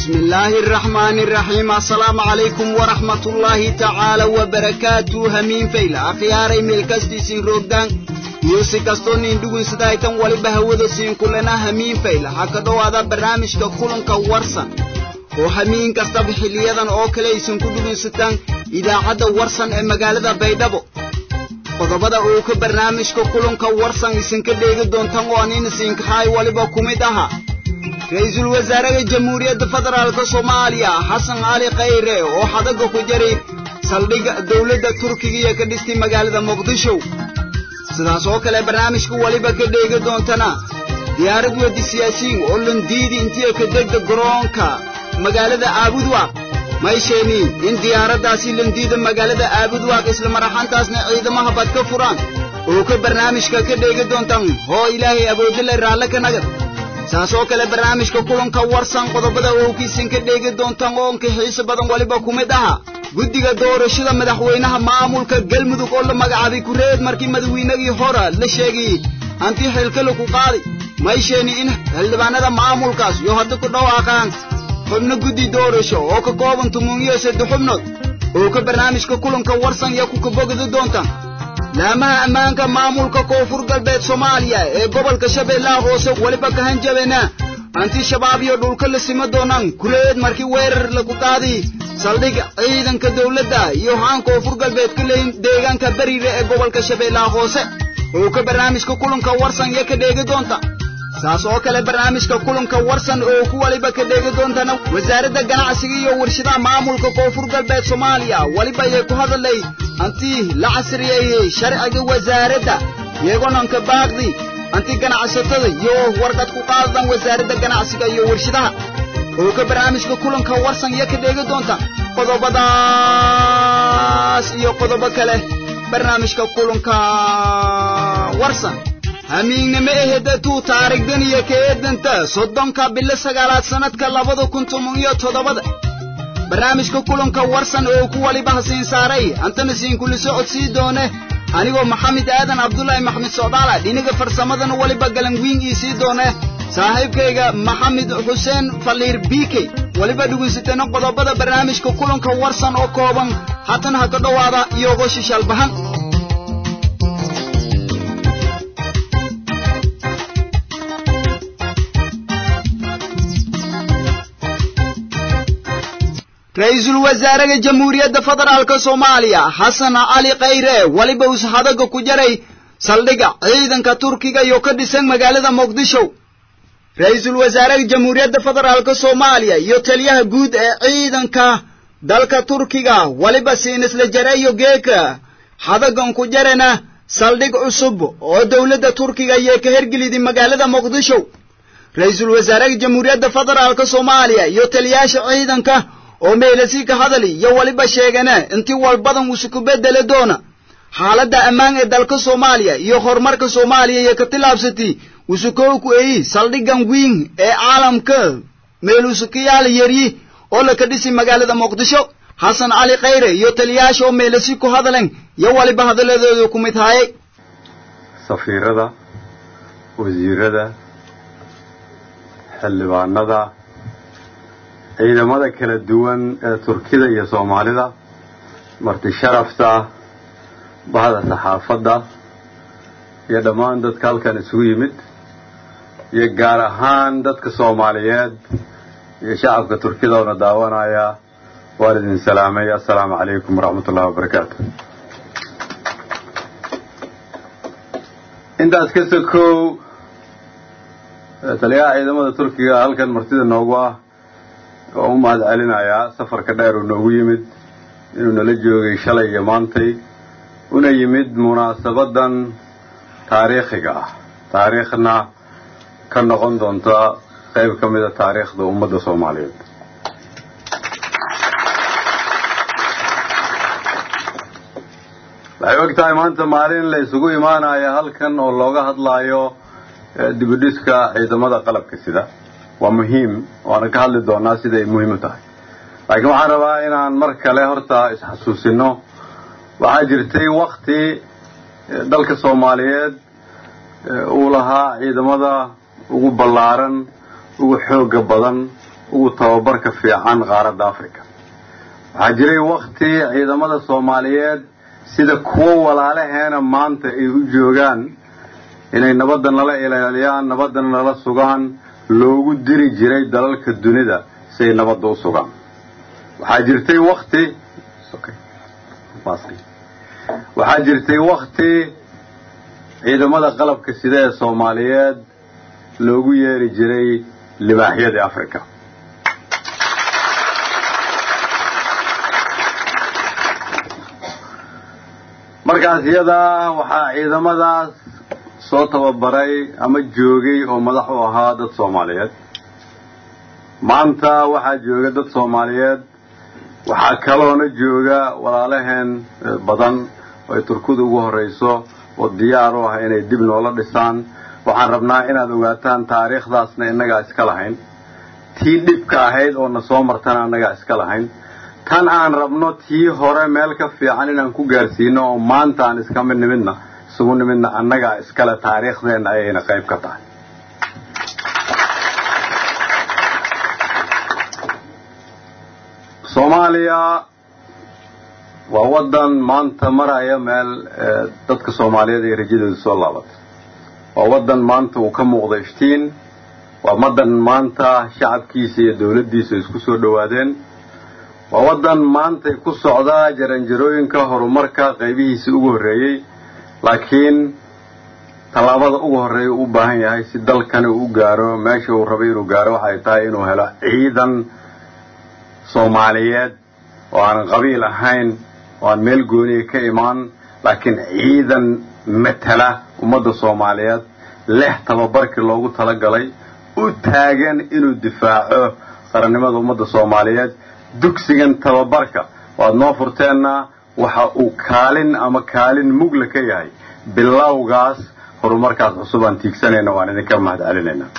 بسم الله الرحمن الرحيم السلام عليكم ورحمة الله تعالى وبركاته همين فيلا أخياري ملكستي سين روغدان يوسي كستون اندوغن سدايتان ولبا هودا سين كلنا همين فيلا حكا دوادا برنامج ككلن كورسا oo hamiin kastaba xiliyadan oo kale aysan ku dhugaysataan idaacadda warsan ee magaalada baydhabo qodobada uu ka barnaamijka kulanka warsan isinka dheegi doontaan oo anin isinkahay waliba ku mid aha ra-iisul wasaaraha jamhuuriyadda federaalk soomaaliya xasan cali khayre oo xadaga ku jaray saldhigga dowladda turkiga iyo ka dhistay magaalada muqdisho sidaas oo kale barnaamijka waliba ka dheegi doontana diyaarad wadi siyaasiyiin oo landiidi intii ka degda garoonka magaalada aabudwaaq maysheeni in diyaaraddaasi landiida magaalada aabudwaaq isla maraxantaasna ciidamaha bad ka furaan oo ka barnaamijka ka dheegi doontaan hoo ilaahay awoodale raalle ka nagad saas oo kale barnaamijka kulanka warsan qodobada owkiisin ka dheegi doontaan oo onka xiise badan waliba ku mid aha guddiga doorashada madaxweynaha maamulka galmudug oo la magacaabay kureed markii madaweynagii hora la sheegayey hantii xilkale ku qaaday maysheeni in xildhibaanada maamulkaas iyo hadda ku dhawaaqaan xubno guddi doorasho oo ka kooban tumuuniyo saddex xubnood oo ka barnaamijka kulanka warsan iyo ku kabogadi doontaan laamaha ammaanka maamulka koonfur galbeed soomaaliya ee gobolka shabeellaha hoose weliba ka hanjabeena hanti shabaab iyo dhulka la sima doonaan kuleed markii weerar lagu qaaday saldhig ciidanka dawladda iyo haan koonfur galbeed ka leeyin deegaanka beriire ee gobolka shabeellaha hoose oo ka barnaamijka kulanka warsan iyo ka dheegi doonta saas oo kale barnaamijka kulanka warsan oo ku waliba ka dheegi doontana wasaaradda ganacsiga iyo warshadaha maamulka koonfur galbeed soomaaliya weliba ayay ku hadalay hantii la casriyeeyey sharciga wasaaradda iyagoonaan ka baaqdi hanti ganacsatada iyo warqad ku qaadadan wasaaradda ganacsiga iyo warshadaha oo ka barnaamijka kulanka warsan iyo ka dheegi doonta qodobadaas iyo qodobo kale barnaamijka kulanka warsan hamiignimo ehedatuu taarigdan iyo ka eedanta soddonka bilo sagaalaad sannadka labada kun toban iyo toddobada barnaamijka kulanka warsan oo ku waliba hasiin saaray antana siinkuli socodsii doone anigoo maxamed aadan cabdulaahi maxmed socdaala dhiniga farsamadana waliba galanwiin ii sii doone saaxiibkayga maxamed xuseen faliir biikey weliba dhugaysatana qodobada barnaamijka kulanka warsan oo kooban haatan ha ka dhowaada iyogoo shishaalbahan ra-iisul wasaaraha jamhuuriyadda federaalk soomaaliya xasan cali khayre weliba uus hadaga ku jaray saldhigga ciidanka turkiga iyo ka dhisan magaalada muqdisho ra-iisul wasaaraha jamhuuriyadda federaalk soomaaliya iyo taliyaha guud ee ciidanka dalka turkiga weliba siinisla jareeyo geeka hadagan ku jarana saldhig cusub oo dowladda turkiga ayay ka hergelidi magaalada muqdisho ra-iisul wasaaraha jamhuuriyadda federaalk soomaaliya iyo taliyaasha ciidanka oo meelasi ka hadali iyo weliba sheegana intii walbadan uusu ku bedeli doona xaaladda ammaan ee dalka soomaaliya iyo horumarka soomaaliya iyo ka tilaabsati uusu kow ku eyi saldhiggan wiin ee caalamka meeluusu ka yaala yeryi oo laka dhisi magaalada muqdisho xasan cali khayre iyo taliyaasha oo meelasi ku hadalen iyo waliba hadaladooda ku mid haayay safiirada wasiirada xildhibaanada ciidamada kala duwan ee turkida iyo soomaalida marti sharafta bahda saxaafadda iyo dhammaan dadka halkan isugu yimid iyo gaar ahaan dadka soomaaliyeed iyo shacabka turkida oona daawanaya waan idin salaamay assalaamu calaykum waraxmat ullahi wabarakaatu intaas ka sokow taliyaha ciidamada turkiga halkan martida noogu ah oo u mahad celinayaa safarka dheer uu noogu yimid inuu nala joogay shalay iyo maantay una yimid munaasabadan taariikhiga ah taariikhna ka noqon doonta qayb ka mida taariikhda ummadda soomaaliyeed waxay og tahay maanta maalin la isugu imaanaya halkan oo looga hadlaayo dibudhiska ciidamada qalabka sida waa muhiim waana ka hadli doonaa siday muhiim u tahay laakiin waxaan rabaa inaan mar kale horta isxasuusino waxaa jirtay wakti dalka soomaaliyeed uu lahaa ciidamada ugu ballaaran ugu xooga badan ugu tababarka fiican qaaradda africa waxaa jiray wakti ciidamada soomaaliyeed sida kuwo walaalaheena maanta ay u joogaan inay nabadda nala ilaaliyaan nabaddana nala sugaan loogu diri jiray dalalka dunida si ay nabadda u sugaan waxaa jirtay wakti waxaa jirtay wakti ciidamada qalabka sida ee soomaaliyeed loogu yeeri jiray libaaxyadii africa markaas iyadaa waxaa ciidamadaas soo tababaray ama joogay oo madax u ahaa dad soomaaliyeed maanta waxaa jooga dad soomaaliyeed waxaa kaloona jooga walaalaheen badan oo ay turkuda ugu horrayso oo diyaar u ah inay dib noola dhisaan waxaan rabnaa inaad ogaataan taariikhdaasna innagaa iska lahayn tii dhibka ahayd oo na soo martana annagaa iska lahayn tan aan rabno tii hore meel ka fiican inaan ku gaarsiino oo maanta aan iskama nimidna isugu nimidna annagaa iskale taariikhdeenna ayayna qayb ka tahay soomaaliya waa waddan maanta maraya meel dadka soomaaliyeed ay rajadooda soo laabatay waa waddan maanta uu ka muuqda iftiin waa waddan maanta shacabkiisa iyo dawladdiisa isku soo dhowaadeen waa waddan maanta ku socdaa jaranjarooyinka horumarka qaybihiisii ugu horreeyey laakiin tallaabada ugu horreeya u u baahan yahay si dalkani uu u gaaro meesha uu rabay inuu gaaro waxay tahay inuu helo ciidan soomaaliyeed oo aan qabiil ahayn oo aan meel gooniya ka imaan laakiin ciidan matala ummadda soomaaliyeed leh tababarkii loogu talagalay u taagan inuu difaaco qarannimada ummadda soomaaliyeed dugsigan tababarka waad noo furteenna waxa uu kaalin ama kaalin mugla ka yahay bilowgaas horumarkaas cusub aan tiigsanayna waan idinka mahad celinaynaa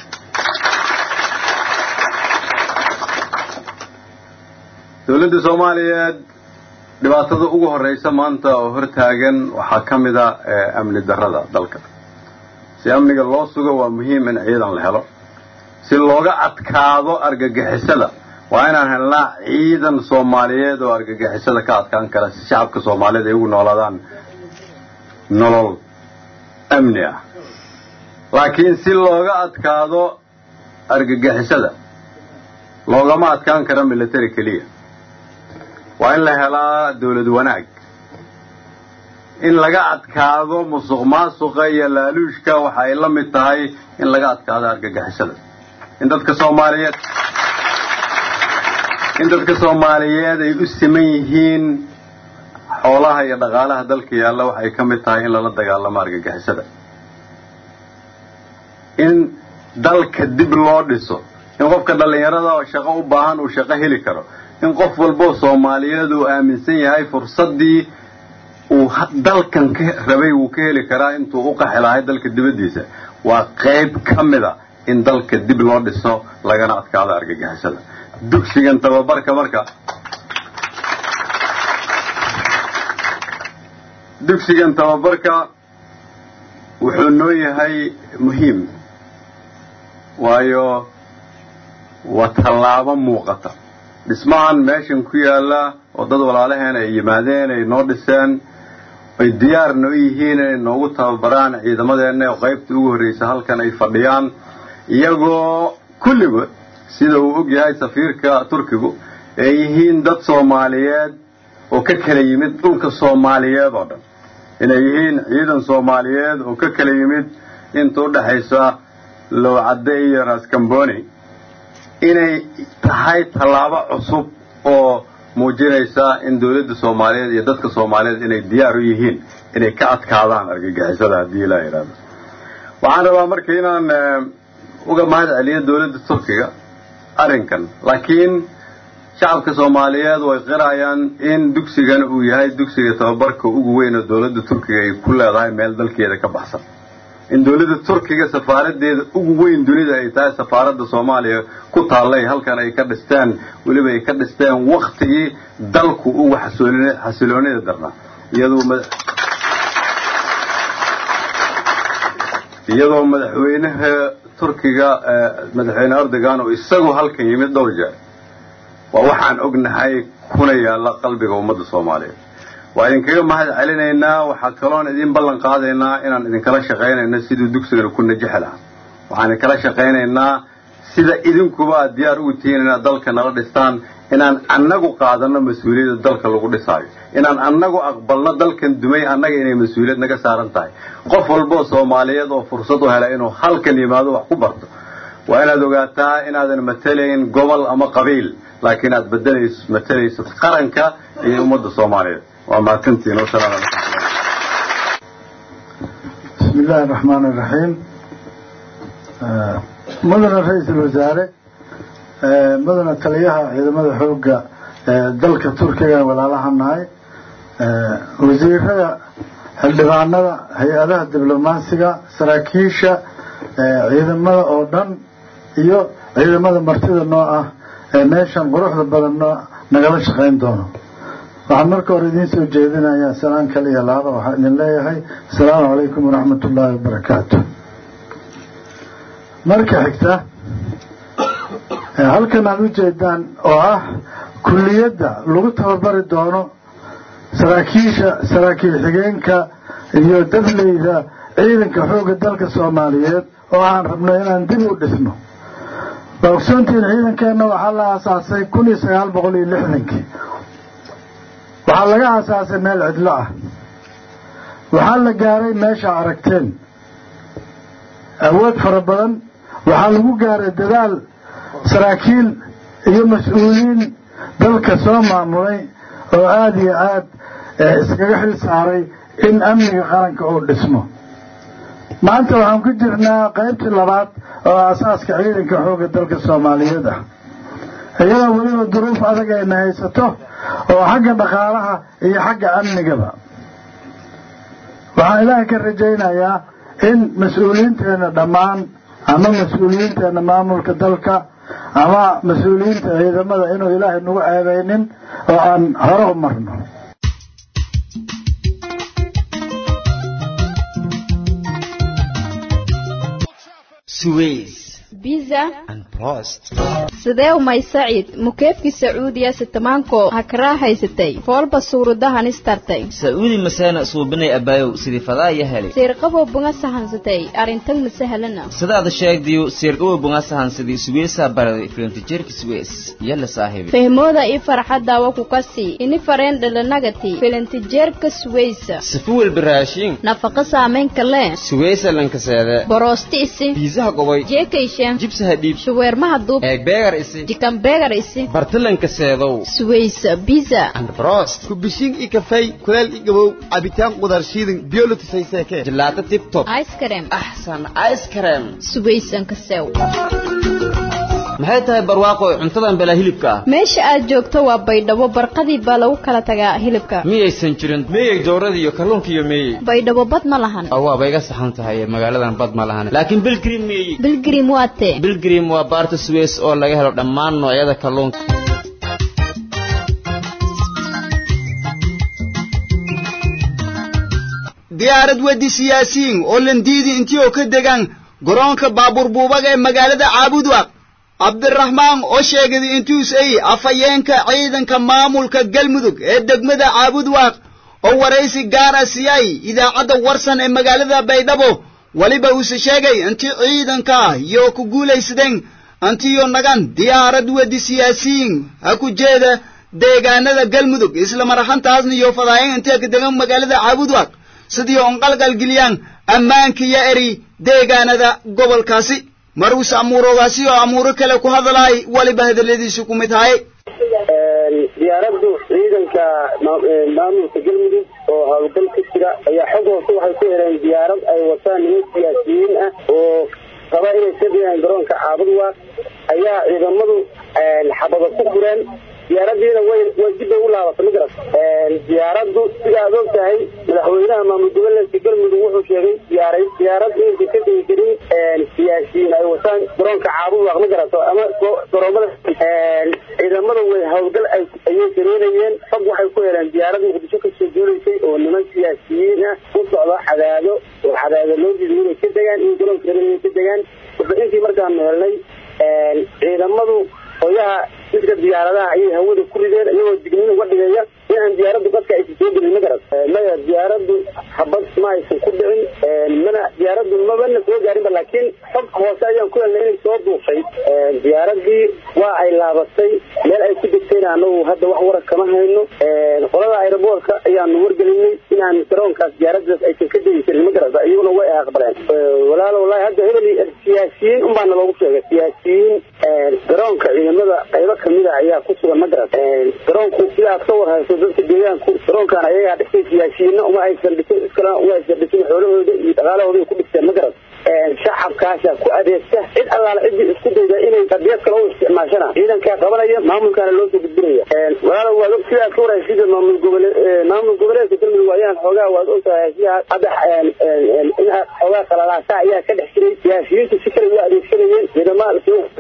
dawladda soomaaliyeed dhibaatada ugu horraysa maanta oo hortaagan waxaa ka mid a amni darrada dalka si amniga loo sugo waa muhiim in ciidan la helo si looga adkaado argagixisada waa inaan helnaa ciidan soomaaliyeed oo argagixisada ka adkaan kara si shacabka soomaaliyeed ay ugu noolaadaan nolol amni ah laakiin si looga adkaado argagixisada loogama adkaan karo military keliya waa in la helaa dawlad wanaag in laga adkaado musuq maasuqa iyo laaluushka waxa ay la mid tahay in laga adkaado argagixisada in dadka soomaaliyeed in dadka soomaaliyeed ay u siman yihiin xoolaha iyo dhaqaalaha dalka yaalla waxay ka mid tahay in lala dagaalamo argagixisada in dalka dib loo dhiso in qofka dhallinyarada oo shaqo u baahan uu shaqo heli karo in qof walboo soomaaliyeed uu aaminsan yahay fursaddii uu dalkan ka rabay wuu ka heli karaa intuu u qaxi lahay dalka dibaddiisa waa qayb ka mida in dalka dib loo dhiso lagana adkaado argagixisada dugsigan tababarka marka dugsigan tababarka wuxuu noo yahay muhiim waayo waa tallaabo muuqata dhismahan meeshan ku yaalla oo dad walaalaheen ay yimaadeen ay noo dhiseen ay diyaarna u yihiin inay noogu tababaraan ciidamadeenna oo qaybta ugu horraysa halkan ay fadhiyaan iyagoo kulligood sida uu og yahay safiirka turkigu ay yihiin dad soomaaliyeed oo ka kala yimid dhulka soomaaliyeed oo dhan inay yihiin ciidan soomaaliyeed oo ka kala yimid inta u dhexaysa lowcadde iyo raskamboni inay tahay tallaabo cusub oo muujinaysa in dawladda soomaaliyeed iyo dadka soomaaliyeed inay diyaar u yihiin inay ka adkaadaan argagixisada haddii ilaa yidhahdo waxaan rabaa marka inaan uga mahad celiyo dawladda turkiga arrinkan laakiin shacabka soomaaliyeed way qirayaan in dugsigan uu yahay dugsiga tababarka ugu weyn oo dawladda turkiga ay ku leedahay meel dalkeeda ka baxsan in dawladda turkiga safaaradeeda ugu weyn dunida ay tahay safaaradda soomaaliya ku taallay halkan ay ka dhisteen weliba ay ka dhisteen waktigii dalku ugu xasiloonida darnaa iyadoo iyadoo madaxweynaha turkiga madaxweyne erdogan oo isagu halkan yimid dhowr jeer waa waxaan ognahay kuna yaalla qalbiga ummadda soomaaliyeed waa idinkaga mahad celinaynaa waxaa kaloon idin ballan qaadaynaa inaan idinkala shaqaynayno siduu dugsigana ku najixi lahaa waxaan idinkala shaqaynaynaa sida idinkuba aad diyaar ugu tihiin inaad dalka nala dhistaan inaan annagu qaadanno mas-uuliyadda dalka lagu dhisaayo inaan annagu aqbalno dalkan dumay annaga inay mas-uuliyad naga saaran tahay qof walboo soomaaliyeed oo fursad u hela inuu halkan yimaado wax ku barto waa inaad ogaataa inaadan matalayn gobol ama qabiil laakiin aad bedelayso matalayso qaranka iyo ummadda soomaaliyeed waa mahadsantihiin wasalaamu calaykum bismi illaahi araxmaan iraxiim mudana ra-iisul wasaare mudana taliyaha ciidamada xoogga dalka turkiga walaalaha nahay wasiirada xildhibaanada hay-adaha diblomaasiga saraakiisha ciidamada oo dhan iyo ciidamada martida noo ah ee meeshan quruxda badan noo nagala shaqayn doono waxaan marka hore idiin soo jeedinayaa salaan kale iyo laaba waxaan idin leeyahay asalaamu calaykum waraxmat ullaahi wabarakaatu marka xigta halkan aada u jeedaan oo ah kulliyadda lagu tababari doono saraakiisha saraakiil xigeenka iyo dableyda ciidanka xoogga dalka soomaaliyeed oo aan rabno inaan dib u dhisno waa ogsoontihiin ciidankeenna waxaa la aasaasay kun iyo sagaal boqol iyo lixdankii waxaa laga aasaasay meel cidlo ah waxaa la gaaray meesha aragteen awood fara badan waxaa lagu gaaray dadaal saraakiil iyo mas-uuliyiin dalka soo maamulay oo aada iyo aada iskaga xil saaray in amniga qaranka uu dhismo maanta waxaan ku jirnaa qaybtii labaad oo aasaaska ciidanka xoogga dalka soomaaliyeed ah iyadoo weliba duruuf adag ayna haysato oo xagga dhaqaalaha iyo xagga amnigaba waxaan ilaahay ka rajaynayaa in mas-uuliyiinteenna dhammaan ama mas-uuliyiinteenna maamulka dalka ama mas-uuliyiinta ciidamada inuu ilaahay nagu ceebeynin oo aan hore u marno biza sidee umay saciid mukeefkii sacuudiya sitamaanko ha karaa haysatay foolba suuradahan istartay sacuudi maseena suubinay abaayow sidii fadaaya heli siirqabow bunga sahansatay arintag masahalana sidaad sheegdiyo siirqabow bunga sahansadii suweysaa baraday filimtijeerka suweys yalla saaxiibi fehmooda ii farxadaawa ku kasii ini fareen dhalanagati filintijeerka suweysa sifu welba raashiin nafaqa saamaynka lee suweysa lankaseede boroosti isi biisaha qobay jeekaysha jibsaha dhiib shuweermaha duub eegbeegar isi jikanbeegar isi bartalankaseedow suweysa biza brost kubishiin i kafay kuleel i gabow cabitaan qudar shiidan biyolotisayseeke jilaato tibtob icekrem axsan ice cream suweysanka sew maxay tahay barwaaqo cuntadan balaa hilibka ah meesha aad joogto waa baydhabo barqadii baa lagu kala tagaa hilibka miyaysan jirin meeyey dowrada iyo kalluunka iyo meeyey baydhabo bad ma lahan waaba iga saxan tahay magaaladan bad ma lahan laakiin bilgrim meeyey bilgrim waa tee bilgrim waa baarta suweys oo laga helo dhammaan noocyada kalluunka diyaarad wedi siyaasiyiin oo landiidi intii oo ka degaan garoonka baabuur buubaga ee magaalada caabudwaq cabdiraxmaan oo sheegay intuus ay afhayeenka ciidanka maamulka galmudug ee degmada caabudwaaq oo waraysi gaar ah siiyay idaacadda warsan ee magaalada baydhabo weliba uuse sheegay intii ciidanka ah iyo ku guulaysadeen intiyo nagan diyaarad wedi siyaasiyiin ha ku jeeda deegaanada galmudug isla maraxantaasna iyo fadaayeen intee ka degan magaalada caabudwaaq sidii on qalqalgeliyaan ammaanka iyo eri deegaanada gobolkaasi marwis amuuroogaasi oo amuuro kale ku hadlaay waliba hadaladiisu ku mid haye diyaaraddu ciidanka maamulka galmudug oo howlgal ka jira ayaa xog hoose waxay ku heleen diyaarad ay wataan niman siyaasiyiin ah oo raba inay ka degaan garoonka caabudwa ayaa ciidamadu xabado ku fureen diyaaradiina way way dib bay u laabatay ma garat diyaaraddu sida aad og tahay madaxweynaha maamul goboleedka galmudug wuxuu sheegay diyaaray diyaarad inaysa ka degi karin siyaasiyiin ay wataan garoonka caabudwaaq ma garato ama garoomada ciidamada way howlgal ayay sameynayeen xog waxay ku heleen diyaarad muqdisho kasoo duulaysay oo niman siyaasiyiin ah u socda cadaado oo cadaado loo diiday inay ka degaan in garoonka rabeen inay ka degaan warbixintii markaanu helnay ciidamadu hoyaha midka diyaaradaha ayay hawada ku rideen iyagoo digniin uga dhigaya in aan diyaaraddu dadka aysan soo gelin ma garat maya diyaaraddu habad ma aysan ku dhicin mana diyaaraddu mabana soo gaarinba laakiin xog hoose ayaan ku helnay inay soo duufay diyaaradii waa ay laabatay meel ay ku degtayna anagu hadda wax warar kama hayno qolada aeroboortka ayaanu wargelinay inaan garoonkaas diyaaradaas aysan ka degi karin ma garata iyaguna way aqbaleen walaalo wallahi hadda hebel siyaasiyiin un baana loogu sheegay siyaasiyiin garoonka ciidamada qaybo kamida ayaa ku sugan ma garat garoonku sidaad ka war hayso dadka deegaanku garoonkan ayagaa dhisay siyaasiyiinna uma aysan dhisin iskalena uma aysan dhisin xoolahooda iyo dhaqaalahooda ku dhisteen ma garat shacabkaasa ku adeegta cid allaala ciddii isku dayda inay qadiyad kale u isticmaashana ciidankaa qabanaya maamulkaana loo soo gudbinaya walaalo waad og sidaad ka warhay sida maamul gobole maamul goboleedka galmudug ayaan xoogaa waad ogtahay sida hadda in xoogaa qalalaasa ayaa ka dhex jiray siyaasiyiintu si kale u adeegsanayeen ciidama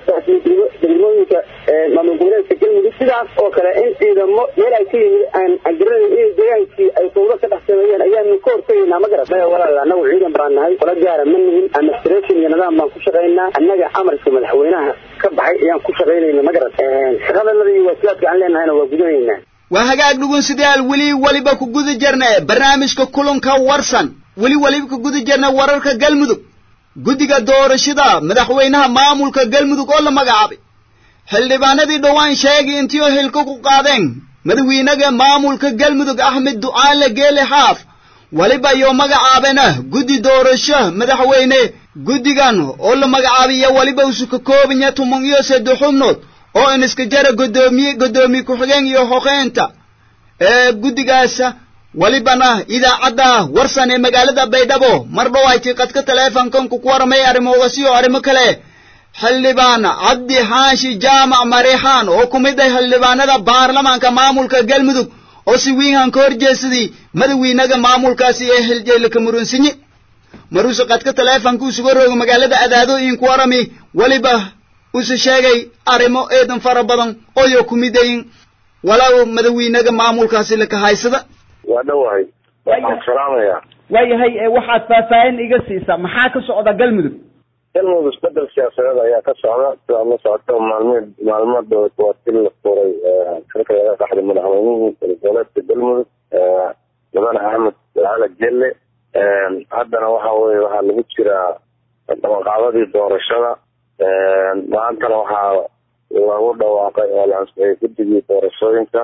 degmooyinka maamul goboleedka galmudug sidaas oo kale in ciidamo meel ay ka yimid aan garanayn inay deegaankii ay fawdo ka dhex sameeyeen ayaanu ka hortegaynaa ma garat maya walaal anagu ciidan baan nahay qola gaara ma nihin administration iyo nidaam baan ku shaqaynaa annaga amarka madaxweynaha ka baxay ayaan ku shaqaynayna ma garat shaqadanada iyo waajibaadka aan leenahayna waa gudanaynaa waa hagaag dhugunsidayaal weli weliba ku guda jirna barnaamijka kulanka warsan weli weliba ku guda jirna wararka galmudug guddiga doorashada madaxweynaha maamulka galmudug oo la magacaabay xildhibaanadii dhowaan sheegay intii oo hilka ku qaadeen madaxweynaga maamulka galmudug axmed ducaale geele xaaf weliba iyo magacaabena guddi doorasho madaxweyne guddigan oo la magacaabiya weliba usu ka koobanya tuman iyo saddex xubnood oo in iska jara godoomiye godoomiye ku-xigeen iyo hoqeynta ee guddigaas welibana idaacadda warsan ee magaalada baydhabo mar dhow ay tiiqadka taleefonkan ku waramay arrimooda iyo arrimo kale xildhibaan cabdi xaashi jaamac mareexaan oo ku mid ah xildhibaanada baarlamaanka maamulka galmudug oo si wiinhan ka horjeesaday madaxweynaga maamulkaasi ee xiljeelka murunsinye maruuse qadka taleefonka usuga rooga magaalada adaado inku warami weliba use sheegay arrimo eedan fara badan ooyo ku midayin walow madaxweynaga maamulkaasi laka haysada waa dhowahay waxaan salaamayaa waayahay waxaad faahfaahin iga siisaa maxaa ka socda galmudug galmudug isbedel siyaasadeed ayaa ka socda sidaad la socoto maalmi maalmada waa til la furay xilka laga qaxday madaxweynihii goboleedka galmudug mudane axmed cala jelle haddana waxa weye waxaa lagu jiraa dabaqaadadii doorashada maantana waxaa lagu dhawaaqay oo la ansixiyay guddigii doorashooyinka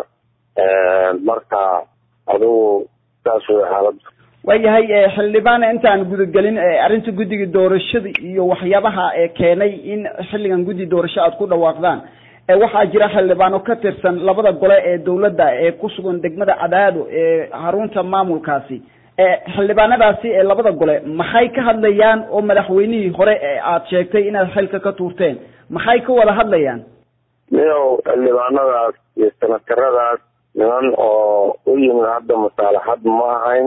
marka adigu saas wey xaalada waayahay xildhibaana intaan gudagelin arrinta guddiga doorashada iyo waxyaabaha ee keenay in xilligan guddi doorasho aad ku dhawaaqdaan waxaa jira xildhibaano ka tirsan labada gole ee dawladda ee ku sugan degmada cadaado ee xarunta maamulkaasi xildhibaanadaasi ee labada gole maxay ka hadlayaan oo madaxweynihii hore ee aad sheegtay inaad xilka ka tuurteen maxay ka wada hadlayaan miyow xildhibaanadaas iyo sanataradaas niman oo u yimid hadda masaalaxad ma ahayn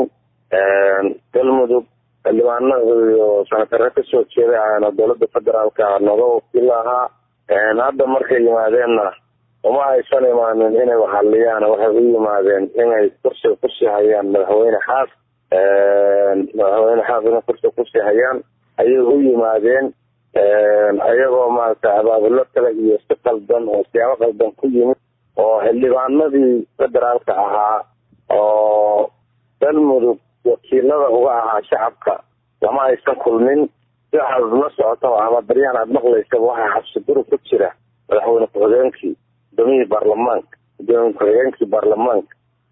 galmudug xildhibaano iyo sanatare kasoo jeeday ayaana dowladda federaalka nooga wakiil ahaa hadda markay yimaadeenna uma aysan imaanin inay waxaliyaan waxay u yimaadeen inay kursi kursi hayaan madaxweyne xaas madaxweyne xaas inay kursi kursi hayaan ayay u yimaadeen ayagoo maaragtay abaabulo kale iyo si qaldan oo siyaabo qaldan ku yimid oo xildhibaanadii federaalka ahaa oo galmudug wakiilada uga ahaa shacabka lama aysan kulmin si waxaad la socoto ama daryahan aada maqlaysaba waxaa xabsi guri ku jira madaxweyne ku-xigeenkii gudoomiyihii baarlamaanka gudoomiye ku-xigeenkii baarlamaanka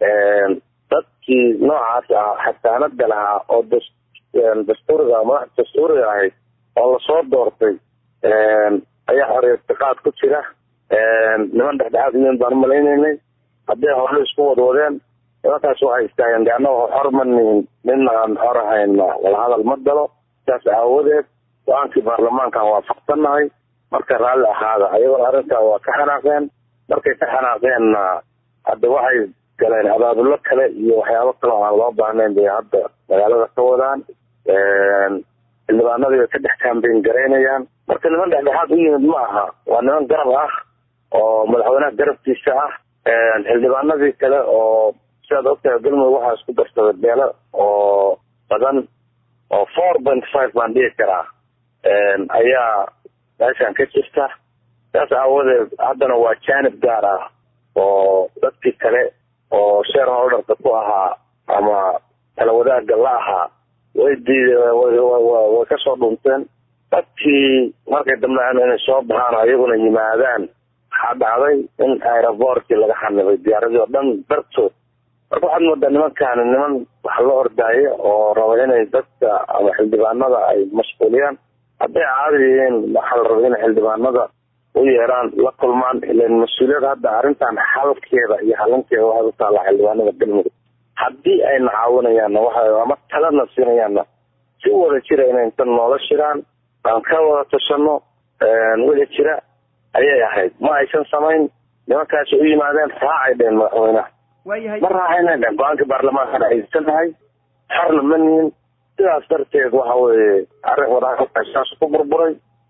dadkii noocaas ah xasaanada lahaa oo dastuuriga madax dastuuriga ahayd oo lasoo doortay ayaa xoriyatiqaad ku jira niman dhexdhexaad yihiin baan umalaynaynay hadday hore isku wadwadeen nimankaas waxay istaageen de annaga xor ma nihin nina aan xor ahayna wala hadal ma galo saas aawadeed go-aankii baarlamaankaan waafaqsannahay marka raalli ahaada ayagona arrintaa waa ka xanaaqeen markay ka xanaaqeenna hadda waxay galeen abaabulo kale iyo waxyaabo kale oo aan loo baahnayn bay hadda magaalada ka wadaan xildhibaanadii bay ka dhex kaambeyn garaynayaan marka niman dhexdhexaad u yimid ma aha waa niman garab ah oo madaxweynaha garabkiisa ah xildhibaanadii kale oo sidaad ogtahay galmudug waxaa isku darsaday beelo oo badan oo four point five baan dhihi karaa ayaa meeshan ka jirta saas aawadeed haddana waa janib gaar ah oo dadkii kale oo share holderka ku ahaa ama kala wadaagga la ahaa way diideen way kasoo dhunteen dadkii markay dambean inay soo baxaan ayaguna yimaadaan waxaa dhacday in aerobortkii laga xanibay diyaaradii oo dhan dartood marka waxaad moodaa nimankaani niman wax la ordaayo oo raba inay dadka ama xildhibaanada ay mashquuliyaan hadday caadi yihiin waxaa la raba in xildhibaanada u yeeraan la kulmaan ilan mas-uuliyad hadda arrintan xalkeeda iyo halinkeeda waxay u taallaa xildhibaanada galmudug haddii ayna caawinayaanna waxa ama talana siinayaanna si wada jira inay inta noola shiraan aan ka wada tashano wixii jira ayay ahayd ma aysan samayn nimankaasi u yimaadeen raacay dheen madaxweynaha ma raacayna dheen go-aankii baarlamaanka aysanahay xorna ma nihin sidaas darteed waxa weye arrin wadasaas ku burburay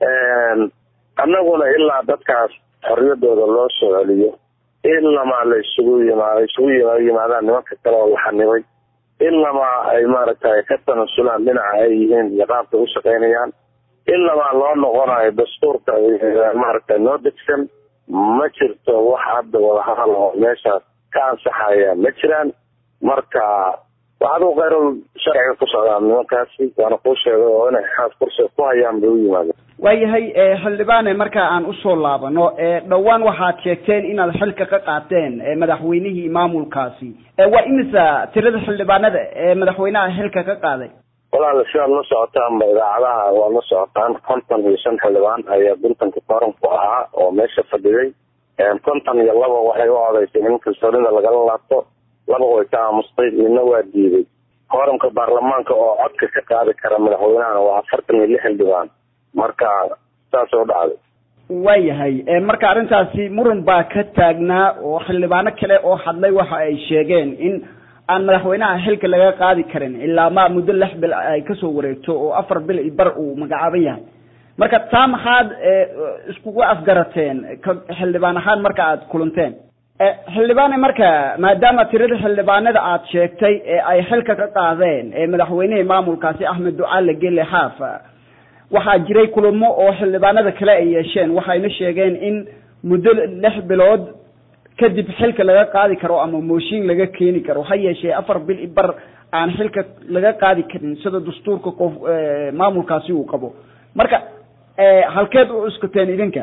annaguna ilaa dadkaas xorriyadooda loo soo celiyo ilamaa la isugu yimaado isugu yimaadaan nimanka kale oo la xanibay ilamaa ay maaragtay ka tanasulaan dhinaca ay yihiin iyo qaabka u shaqaynayaan ilamaa loo noqonayo dastuurka maaragtay noo degsan ma jirto wax hadda wadahadal oo meeshaas ka ansaxaya ma jiraan marka waxaaduu khayrul sharciga ku socdaan nimankaasi waana kuu sheegay oo inay xaas kursiga ku hayaan bay u yimaadeen waayahay xildhibaane marka aan usoo laabano dhowaan waxaad sheegteen inaad xilka ka qaateen madaxweynihii maamulkaasi waa imisa tirada xildhibaanada ee madaxweynaha xilka ka qaaday walaal sidaad la socotaanba idaacadaha waad la socotaan konton iyo shan xildhibaan ayaa guntanka kooranku ahaa oo meesha fadhiday konton iyo laba waxay u odaysay in kalsoonida lagala laabto laba way ka aamustay midna waa diiday kooramka baarlamaanka oo codka ka qaadi kara madaxweynahana waa afartan iyo lix xildhibaan marka saasay u dhacday waayahay marka arrintaasi muran baa ka taagnaa oo xildhibaano kale oo hadlay waxa ay sheegeen in aan madaxweynaha xilka laga qaadi karin ilaa ma muddo lix bil ay kasoo wareegto oo afar bil i bar uu magacaaban yahay marka taa maxaad iskugu afgarateen xildhibaan ahaan marka aad kulanteen xildhibaane marka maadaama tirada xildhibaanada aad sheegtay ee ay xilka ka qaadeen ee madaxweynihii maamulkaasi axmed ducaale gele xaaf waxaa jiray kulamo oo xildhibaanada kale ay yeesheen waxayna sheegeen in muddo lix bilood kadib xilka laga qaadi karo ama mooshin laga keeni karo ha yeeshee afar bil i bar aan xilka laga qaadi karin sida dastuurka qof maamulkaasi uu qabo marka halkeed u cuskateen idinka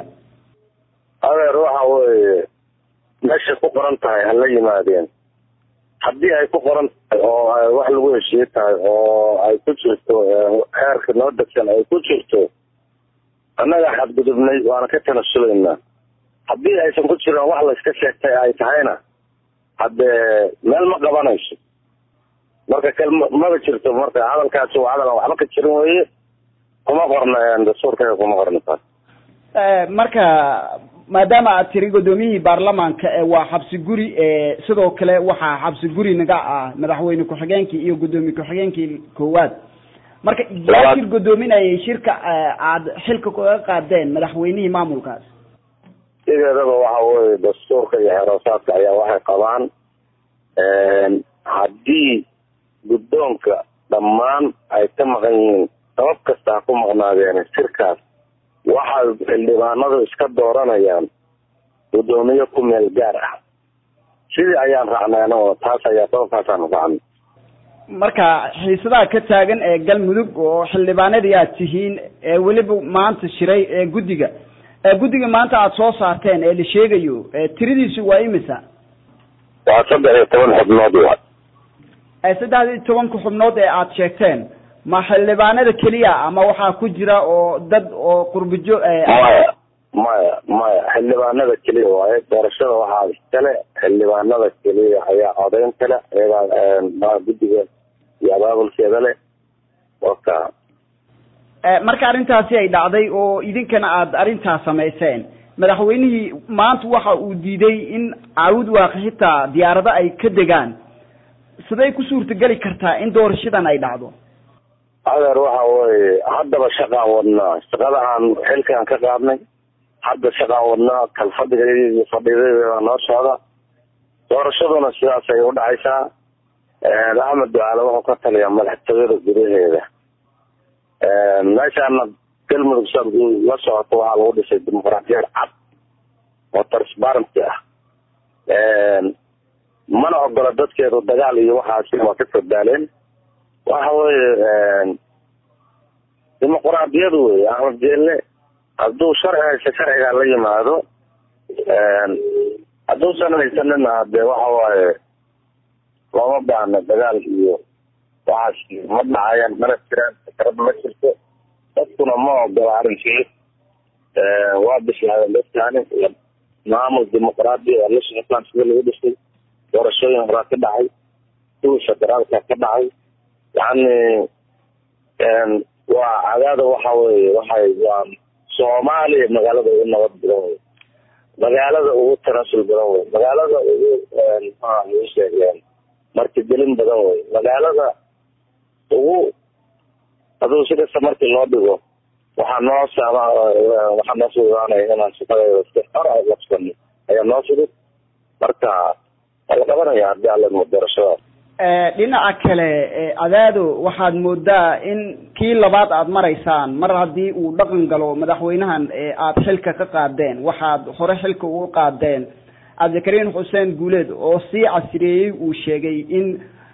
adeer waxa weeye meeshay ku qoran tahay hala yimaadeen haddii ay ku qoran tahay oo ay wax lagu heshiye tahay oo ay ku jirto xeerka noo degsan ay ku jirto annaga xadgudubnay waana ka tanasulaynaa haddii aysan ku jirin wax la iska sheegtay ay tahayna haddee meel ma qabanayso marka kal maba jirto marka hadalkaasi waa hadal aan waxba ka jirin weye kuma qorna dastuurkayga kuma qorna taas marka maadaama aad tiri guddoomiyihii baarlamaanka waa xabsi guri sidoo kale waxaa xabsi guri naga ah madaxweyne ku-xigeenkii iyo guddoomiye ku-xigeenkii koowaad marka yaa shir guddoominayay shirka aad xilka kaga qaadeen madaxweynihii maamulkaas sideedaba waxa weye dastuurka iyo xeroosaadka ayaa waxay qabaan haddii guddoonka dhammaan ay ka maqan yihiin sabab kasta ha ku maqnaadeen shirkaas waxay xildhibaanadu iska dooranayaan guddoomiye ku meel gaar ah sidii ayaan raacnay anagoo taas ayaa sababkaasaan raacnay marka xiisadaha ka taagan ee galmudug oo xildhibaanadii aad tihiin ee weliba maanta shiray ee guddiga guddiga maanta aada soo saarteen ee la sheegayo tiradiisu waa imisa waa saddex iyo toban xubnood wa saddex iyo tobanka xubnood ee aada sheegteen ma xildhibaanada keliya ama waxaa ku jira oo dad oo qurbijo maya maya maya xildhibaanada keliya waaye doorashada waxaa iskale xildhibaanada keliya ayaa codayn kale iyagaa guddiga iyo abaabulkeeda leh waka marka arrintaasi ay dhacday oo idinkana aada arrintaas samayseen madaxweynihii maanta waxa uu diiday in caawud waaqi xitaa diyaarado ay ka degaan siday ku suurtageli kartaa in doorashadan ay dhacdo adeer waxa weye haddaba shaqaan wadnaa shaqada aan xilkaan ka qaadnay hadda shaqaan wadnaa kalfadhiga fadhidadeeda noo socda doorashaduna sidaas ay u dhacaysaa axmed ducaale wuxuu ka taliyaa madaxtooyada gudaheeda meeshaana galmudug sa la socoto waxaa lagu dhisay dimuqraadiyad cad oo transparency ah mana ogola dadkeedu dagaal iyo waxaasi waa ka fordaaleen waxa weye dimuqraadiyadu wey axmed jeelle hadduu sharci haysa sharcigaa la yimaado hadduusan haysanina hadee waxa waaye looma baahna dagaal iyo waxaas ma dhacayaan mana jiraan fikrad ma jirto dadkuna ma ogola arrinkii waa bislaadeen dadkaani maamul dimuqraadi oo la socotaan sida lagu dhisay doorashooyin horaa ka dhacay kuwii federaalka ka dhacay yacni waa cadaada waxa weye waxay waa soomaaliya magaalada ugu nabad badan wey magaalada ugu tanasul badan wey magaalada ugu maxaa sheegeen martigelin badan wey magaalada ugu haduu si kasta markii loo dhigo waxaa noo saama waxaa noo fududaanaya inaan shaqadeeda si xor a labsano ayaa noo fudud marka waa la qabanaya haddii alla doorashadaas dhinaca kale adaado waxaad moodaa in kii labaad aad maraysaan mar haddii uu dhaqan galo madaxweynahan aad xilka ka qaadeen waxaad hore xilka uga qaadeen cabdikariin xuseen guuleed oo sii casriyeeyey uu sheegay in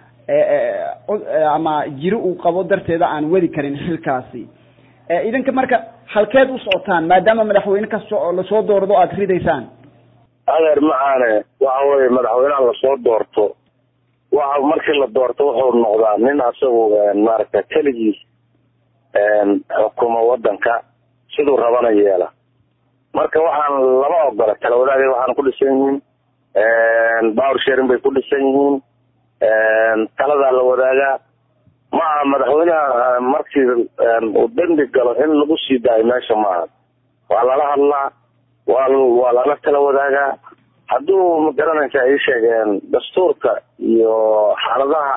ama jiri uu qabo darteeda aan wadi karin xilkaasi idinka marka halkeed u socotaan maadaama madaxweyne kasta oo lasoo doordo aad ridaysaan adeer macaane waxa weye madaxweynaha lasoo doorto waxa markii la doorto wuxuu noqdaa nin asagu maaragta keligiis xukumo wadanka siduu rabana yeela marka waxaan lama ogola kala wadaagay waxaan ku dhisan yihiin power sharing bay ku dhisan yihiin taladaa la wadaagaa ma aha madaxweynaha markii uu dembi galo in lagu sii daayo meesha maaha waa lala hadlaa waa waa lala tala wadaagaa hadduu magaranaysa ay sheegeen dastuurka iyo xaaladaha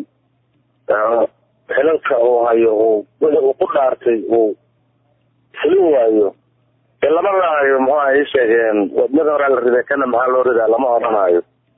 xilalka uu hayo uu wixii uu ku dhaartay uu fulin waayo ee lama raayo muxuha ay sheegeen wadmada horaa la riday kana maxaa loo ridaa lama odhanayo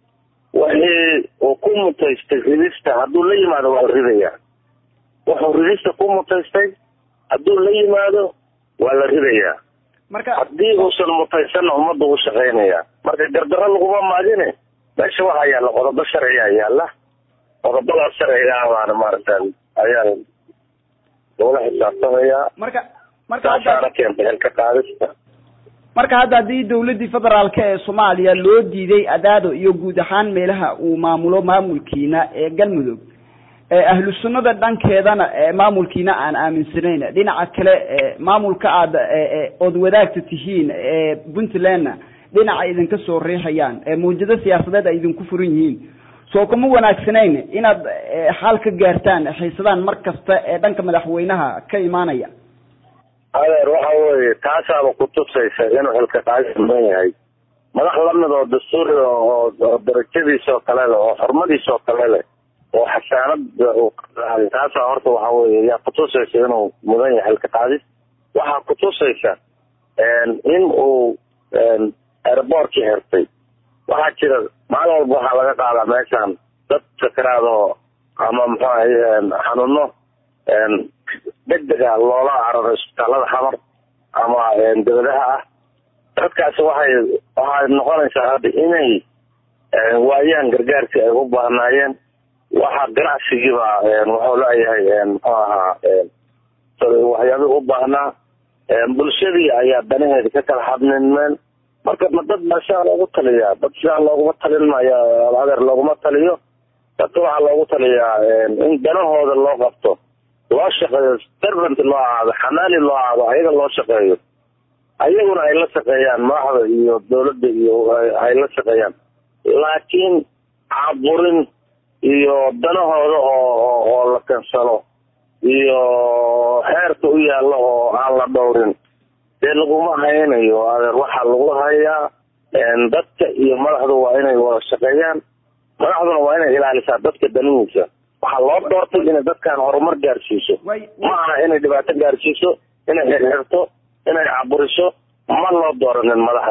wixii uu ku mutaystay ridista hadduu la yimaado waa la ridayaa wuxuu ridista ku mutaystay hadduu la yimaado waa la ridayaa marka haddii uusan mutaysanna ummadda u shaqaynaya marka gardarro laguma maadine meesha waxaa yaalla qodobo sharciyaa yaalla qodobadaas sharciga ah baana maaragta ayaa lagula xisaabtamayaa marka marka taasaana keentay xilka qaadista marka hadda haddii dawladdii federaalka ee soomaaliya loo diiday adaado iyo guud ahaan meelaha uu maamulo maamulkiina ee galmudug ahlu sunnada dhankeedana maamulkiina aan aaminsanayn dhinaca kale maamulka aad ood wadaagta tihiin puntlandna dhinaca idinka soo riixayaan mawjado siyaasadeed ay idinku furan yihiin soo kuma wanaagsanayn inaad xaal ka gaartaan xiisadaan mar kasta ee dhanka madaxweynaha ka imaanaya adeer waxa weye taasaaba kutusaysa inuu xilka qaadis mudan yahay madax lamid oo dastuuri oo darajadiisa oo kale leh oo xurmadiisa oo kale leh oo xasaanada uu qaaday taasaa horta waxa weye yaa kutusaysa inuu mudan yahay xilka qaadis waxaa kutusaysa in uu airboortkii xirtay waxaa jira maalin walba waxaa laga qaadaa meeshaan dad sakaraadoo ama muxuu ahay xanuuno degdega loola cararo isbitaalada xamar ama dawladaha ah dadkaasi waxay waxay noqonaysaa hadda inay waayaan gargaarkii ay u baahnaayeen waxa ganacsigiiba wuxuu leeyahay muxuu ahaa waxyaabii u baahnaa bulshadii ayaa danaheeda ka kala hadninmeen marka ma dad baa sidaa loogu taliyaa dad sidaa looguma talin maayo adeer looguma taliyo dadka waxaa loogu taliyaa in danahooda loo qabto loo shaqeeyo servant loo ahaado xamaali loo ahaado ayaga loo shaqeeyo ayaguna ay la shaqeeyaan madaxda iyo dawladda iyo ay la shaqeeyaan laakiin caburin iyo danahooda oo oo la kansalo iyo xeerka u yaalla oo aan la dhowrin dee laguma haynayo adeer waxaa lagu hayaa dadka iyo madaxdu waa inay wada shaqeeyaan madaxduna waa inay ilaalisaa dadka danihiisa waxaa loo doortay inay dadkan horumar gaarsiiso ma aha inay dhibaato gaarsiiso inay xirxirto inay caburiso ma loo dooranin madaxda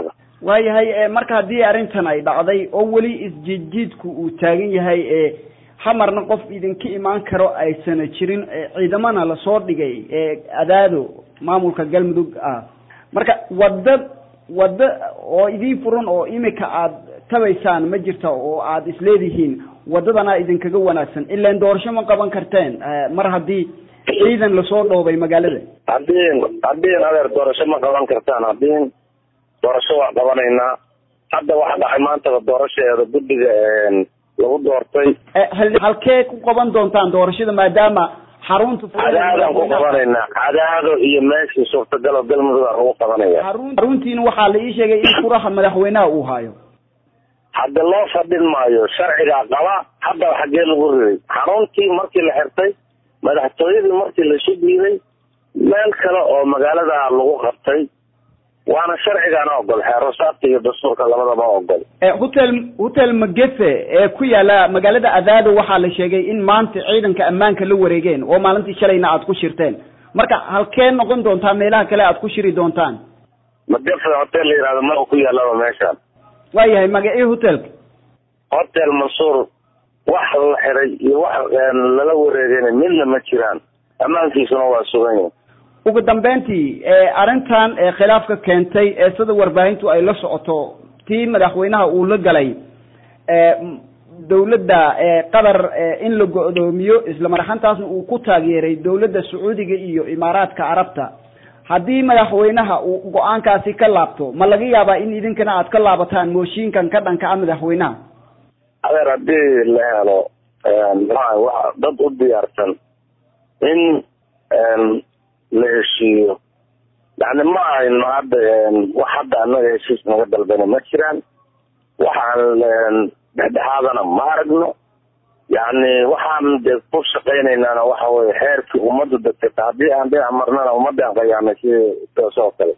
waayahay marka haddii arrintan ay dhacday oo weli isjiidjiidku uu taagan yahay ee hamarna qof idinka imaan karo aysana jirin ciidamana lasoo dhigay ee adaado maamulka galmudug ah marka wadda wadda oo idiin furan oo imika aad tabaysaan ma jirta oo aad isleedihiin waddadana idinkaga wanaagsan ilaan doorasho ma qaban karteen mar haddii ciidan lasoo dhoobay magaalada haddii haddii adeer doorasho ma qaban kartaan haddii doorasho waa qabanaynaa hadda waxa dhacay maantaba doorashaeeda guddiga lagu doortay halkee ku qaban doontaan doorashada maadaama xarunta cadaadaan ku qabanaynaa cadaado iyo meeshii suurtagal oo galmudug aan lagu qabanaya xaruntiina waxaa la ii sheegay in furaha madaxweynaha uu hayo hadda loo fadhin maayo sharcigaa qaba haddaba xaggee lagu riday xaruntii markii la xirtay madaxtooyadii markii la shubyiday meel kale oo magaalada lagu qabtay waana sharcigaana ogol xeerosaadka iyo dastuurka labadaba ogol hotel hotel magefe ee ku yaala magaalada adaado waxaa la sheegay in maanta ciidanka ammaanka la wareegeen oo maalintii shalayna aad ku shirteen marka halkee noqon doontaa meelaha kale aad ku shiri doontaan magefe hotel la yihahdo ma ku yaalaba meeshaan waayahay magacii hotelka hotel mansuur wax la xiray iyo wax lala wareegayna midna ma jiraan ammaankiisuna waa sugan yahay ugu dambeyntii arrintan khilaafka keentay ee sida warbaahintu ay la socoto tii madaxweynaha uu la galay dawladda qatar in la go-doomiyo isla maraxantaasna uu ku taageeray dawladda sacuudiga iyo imaaraadka carabta haddii madaxweynaha uu go-aankaasi ka laabto ma laga yaabaa in idinkana aad ka laabataan mooshiinkan ka dhanka a madaxweynaha adeer haddii la helo wa dad u diyaarsan in la heshiiyo yani ma ayno hadda wax hadda anaga heshiis naga dalbana ma jiraan waxaan dhexdhexaadana ma aragno yani waxaan dee ku shaqaynaynaana waxa weye xeerkii ummaddu degtata haddii aan dhinac marnana ummadaan qayaanay si toos oo kale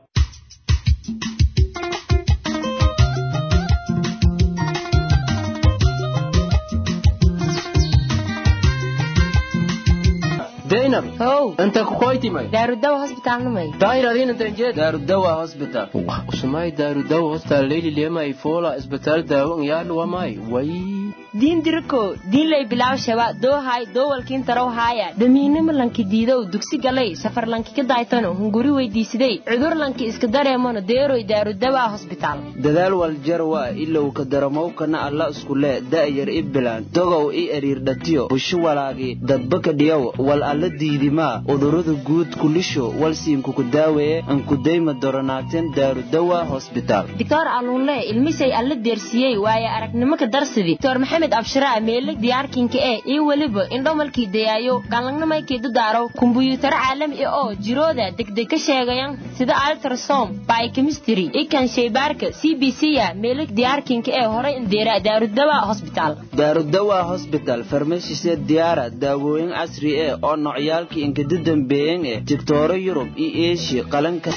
zainab how inta kukoytimay daarudawa hosbitaalnimay dahiradin intanjed daarudawa hospital usumay daarudawa hostal leyli lemay fola isbitaal daawo ngyaadhuwamay way diin diriko diinlay bilaw shaba doohay doowalkiin tarow haaya damiinimo lanki diidow dugsi galay safar lanki ka daaytano hunguri weydiisiday cudur lanki iska dareemano deeroy daarudawa hosbitaal dadaal waljarwa ilow ka daramowkana alla iskule da'yar i bilaan dogow i eriirdhatiyo bushu walaagi dadbaka dhiyow wal alla diidimaa udurada guud kulisho walsiinkuku daaweeye ankudayma doronaateen daarudawa hosbitaal doctor aluunle ilmisay alla deersiyey waaye aragnimo ka darsidi doctor maxamed abshiraa meele diyaarkinka ee iyo weliba indhomalkii dayaayo galangnamaykii dadaaro kumbuyuutaro caalami ah oo jirooda degdeg ka sheegayan sida altrasom biochemistry ikan shaybaarka c b c ya meele diyaarkinka ee horay indeera daarudawa hosbitaal daarudawa hosbital farmashisee diyaara daawooyin casri eh oo nocyaalkii inkada dambeeyan eh digtooro yurub iyo eeshiya qalanka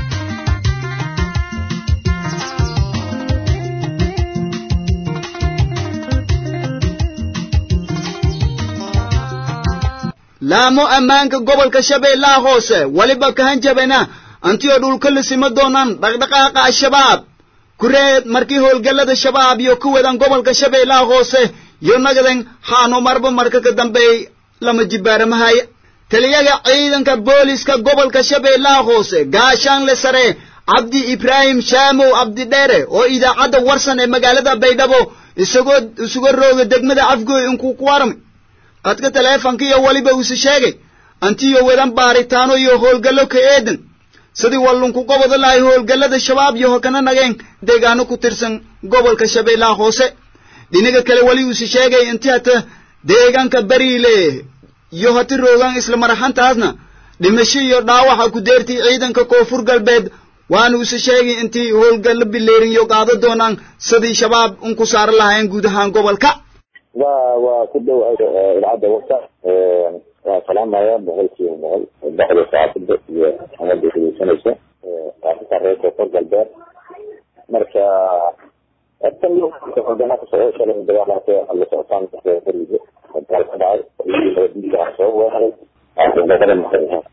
laamo ammaanka gobolka shabeellaha hoose weliba kahanjabena antiyoo dhulka la sima doonaan dhaqdhaqaaqa al-shabaab kureed markii howlgallada shabaab iyo ku wadan gobolka shabeellaha hoose yo nagadan haano marba marka ka dambeey lama jibaaramahaya taliyaga ciidanka booliska gobolka shabeellaha hoose gaashaanle sare cabdi ibraahim shaamow cabdidheere oo idaacadda warsan ee magaalada baydhabo isagoo isuga rooga degmada afgooy inkuu ku warmay qadka taleefanka iyo weliba uuse sheegay antiyo wadan baaritaano iyo howlgallo ka eedan sidii wallunku goboda lahay howlgallada shabaab iyo hokana nageen deegaano ku tirsan gobolka shabeellaha hoose dhinaga kale weli uuse sheegay inti hata deegaanka bariile iyo hati roogaan isla maraxantaasna dhimasho iyo dhaawaxa ku deertay ciidanka koonfur galbeed waana uuse sheegay intii howlgallo bileerin iyo qaado doonaan sidii shabaab un ku saaran lahayn guud ahaan gobolka waa waa ku dhowahay idaacadda warta waa salaamaya boqolkiiba boqol baxda saacadda iyo amada dhegeysanaysa arrinta reer koonfur galbeed marka tan wadana kasoo shalay dagaalate la socotaan beriga dagaal ka dhacay nabadiisa waxaa soo weeraray dagada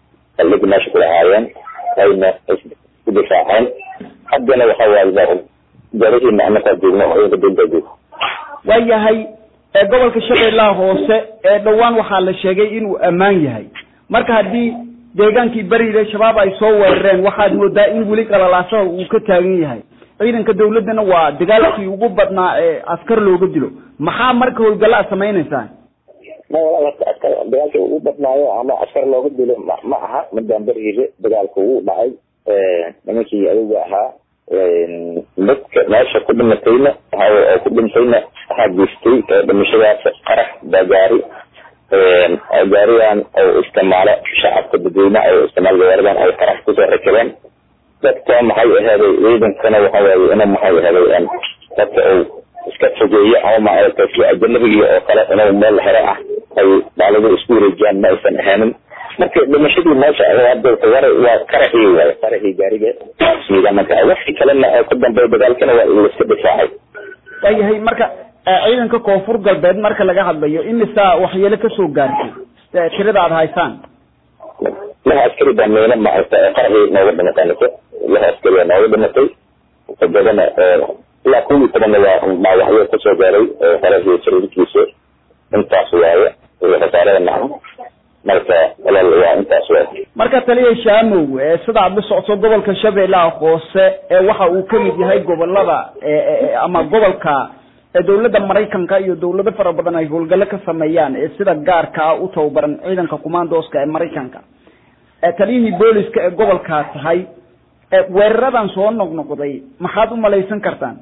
saldhigi meesha ku lahaayeen ayna ku difaaceen haddana waxa waaye ciidanka dowladda jooga waayahay ee gobolka shabeellaha hoose ee dhowaan waxaa la sheegay inuu ammaan yahay marka haddii deegaankii beriile shabaab ay soo weerareen waxaad moodaa in weli qalalaasaha uu ka taagan yahay ciidanka dawladdana waa dagaalkii ugu badnaa ee askar looga dilo maxaa marka howlgalla aad samaynaysaan ma walaal horta askar dagaalka ugu badnaayo ama askar looga dilo ma ma aha midaan beriile dagaalka ugu dhacay nimankii ayaga ahaa dadka meesha ku dhimatayna oo ku dhintayna waxaa geystay dhimashadaas qarax bagaari gaarigan oo isticmaalo shacabka dadweynaha oo isticmaal gawaaridan ay qarax kusoo rakabeen dadka maxay ahaaday ciidankana waxa waaye ina maxay ahaaday dadka uu iska fogeeyo ama maaragtay si ajanabiga oo kale inuu meel hore ah ay dhaalada isku wareejiyaan ma aysan ahaanin marka dhimashadii meesha war waa qaraxii waaye qaraxii gaariga ciidamanka wixii kalena oo ka dambeeya dagaalkana waa laiska difaacay waayahay marka ciidanka koonfur galbeed marka laga hadlayo imisa waxyeelo kasoo gaartay tirada aad haysaan laha askari baa meelo maaragta qaraxii nooga dhimatay nise laha askari baa nooga dhimatay todobana ilaa kuwii tobanna waa dhaawacyo kasoo gaaray qaraxii sariirkiisa intaas waaye khasaarada nacan marka walaal waa intaas waaye marka taliya shaamow sida aad la socto gobolka shabeellaha hoose ee waxa uu kamid yahay gobolada ama gobolka dawladda maraykanka iyo dawlado fara badan ay howlgallo ka sameeyaan ee sida gaarka ah u tababaran ciidanka commandoska ee maraykanka taliyihii booliska ee gobolkaa tahay weeraradan soo noqnoqday maxaad u malaysan kartaan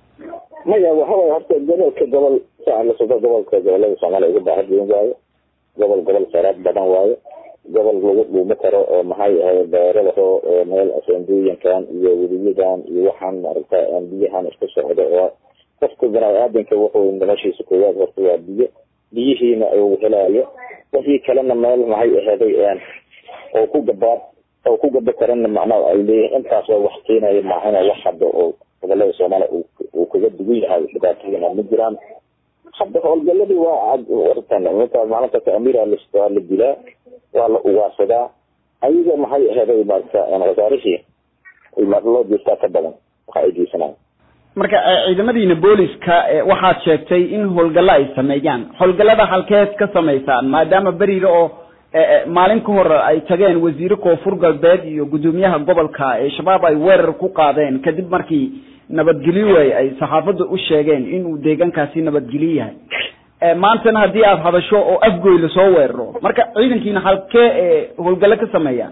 maya waxa waye horta gobolka gobol saa la socdo gobolka gobolada soomaaliya uga baahan weyn waaye gobol gobol kheyraad badan waaye gobol lagu dhuumo karo oo maxay ahayd beeradaho meel asenduuyankan iyo weliyadan iyo waxaan maaragta biyahan isku socdo oo qofka bini-aadanka wuxuu noloshiisa koowaad horta waa biyo biyihiina uu helaayo wixii kalena meel maxay ahaaday oo ku gabaad oo ku gaba karana macnaha ay leeyihin intaas waa wax keenaya maahina wax hadda oo gobolada soomaaliya uu kaga dugan yahay dhibaatooyina ma jiraan hadda howlgaladii waa wartan minta maalintaas amiira waa la dilaa waa la ugaarsadaa ayaga maxay ahaaday maarata khasaarihii loo jeestaa ka badan waxa ay geysanaan marka ciidamadiina booliska waxaad sheegtay in howlgallo ay sameeyaan howlgallada halkeed ka samaysaan maadaama beriile oo maalin ka hor ay tageen wasiire koonfur galbeed iyo guddoomiyaha gobolka ee shabaab ay weerar ku qaadeen kadib markii nabadgelyo way ay saxaafadda u sheegeen inuu deegaankaasi nabadgelyo yahay maantana haddii aada hadasho oo afgoy lasoo weeraro marka ciidankiina halkee howlgallo ka sameeyaan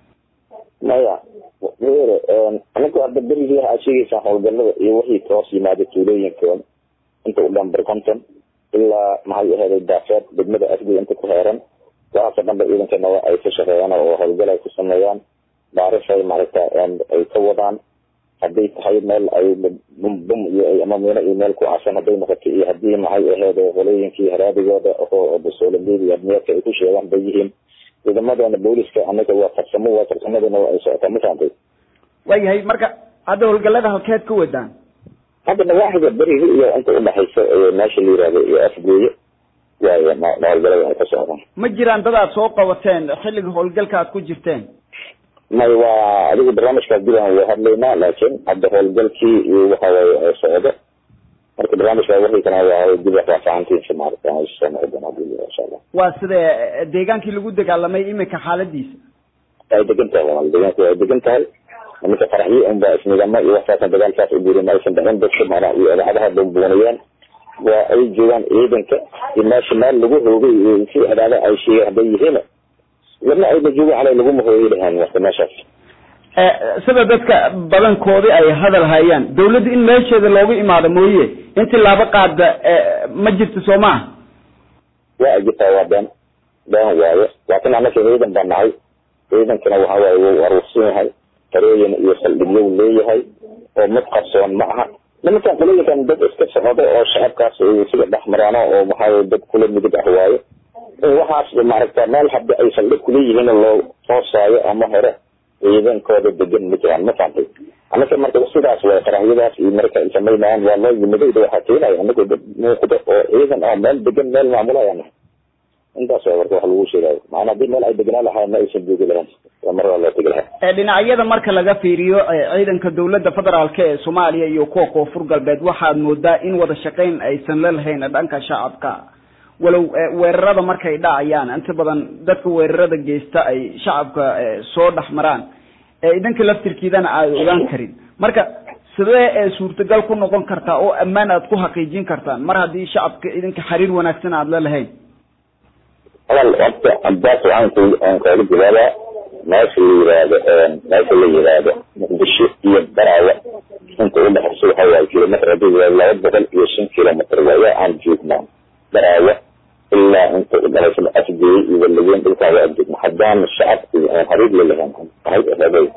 maya were anagu hadda berigii waxaad sheegeysaan howlgalada iyo wixii toos yimaada tuulooyinka inta u dhan barconton ilaa maxay ahaaday daafeed degmada afgoy inta ku heeran waxaasoo dhan ba ciidankana ay ka shaqeeyaan oo howlgal ay ku sameeyaan baarishay maaragta ay ka wadaan hadday tahay meel ay bum iyo ama miino iyo meel ku casan hadday noqoto iyo haddii maxay ahayd qolooyinkii haraadigooda oo basoolambeed iyo admiyaadka ay ku sheegaan bay yihiin ciidamadana booliska anaga waa farsamo waa farsamadana waa ay socotaa ma fahamtay waayahay marka hadda howlgallada halkeed ka wadaan hadda nawaaxiga beriga iyo inta udhaxaysa meesha la yihahdo iyo afgeeyo waay howlgalada ay ka socdaan ma jiraan dad aad soo qabateen xilliga howlgalka aad ku jirteen may waa adigu barnaamijkaas diban waa hadlaynaa laakiin hadda howlgalkii iyo waxa waaye socdo marka barnaamijkaa wixii kana waa dib raafacantiisa maarata soo noqon doona hadii insha allah waa sida deegaankii lagu dagaalamay imika xaaladiisa ay degan tahay walaal deegaanku ay degan tahay iminka faraxyo unba isnidamo iyo waxaasan dagaalkaas u jirin maysan dhicin dadka maanaa iyo idaacadaha bumbuunayaan waa ay joogaan ciidanka iyo meesha meel lagu hoogay iyo si cidaada ay sheegeen hadday yihiin lama ayna joogaan calay laguma hooyay lahaan wata meeshaas sida dadka badankoodii ay hadal hayaan dawladda in meesheeda loogu imaado mooye in tilaabo qaada ma jirto soo maaha waa jirtaa waa been been waaye laakiin anaka ciidan baa nahay ciidankana waxa waaye wuu aruursan yahay tarooyin iyo saldhigyo leeyahay oo mid qarsoon ma aha nimankan qolooyinkan dad iska socdo oo shacabkaas sida dhex maraano oo maxaa dad kula midig ah waaye waxaas maaragta meel hadda ay saldhig kuleeyihiin loo hoosaayo ama hore ciidankooda degan ma jiraan ma fahamtay anaka marka sidaas way qarahyadaas iyo marka ay samaynayaan waa loo yimiday waxaa keenaya anaga dad muuqdo oo ciidan oo meel degan meel maamulayaan intaas waa warka wax lagu sheegayo macnaa haddii meel ay degnaa lahaa ma aysan joogi lahayn mar waa loo tegi lahaa ee dhinacyada marka laga fiiriyo ee ciidanka dowladda federaalk ee soomaaliya iyo kuwa koonfur galbeed waxaad moodaa in wada shaqayn aysan la lahayn dhanka shacabka walow weerarada markay dhacayaan inta badan dadka weerarada geysta ay shacabka soo dhex maraan ee idinka laftirkiidana aad ogaan karin marka sidee ee suurtagal ku noqon kartaa oo ammaan aad ku xaqiijin kartaan mar haddii shacabka idinka xiriir wanaagsan aad la lahayn hadal horta abdaas waxaan ku aan kaaga jawaabaa meesha la yiraahdo meesha la yiraahdo muqdisho iyo baraawe inta u dhexaysa waxa waaye kilomitr haddii la yiraahdo laba boqol iyo shan kilomitr waaye aan joognaa baraawe ilaa inta u dhexaysa afgeey iyo walageyn dhulkaa waa joogna haddaan shacabka aan xiriir la lahayn waxay ahaday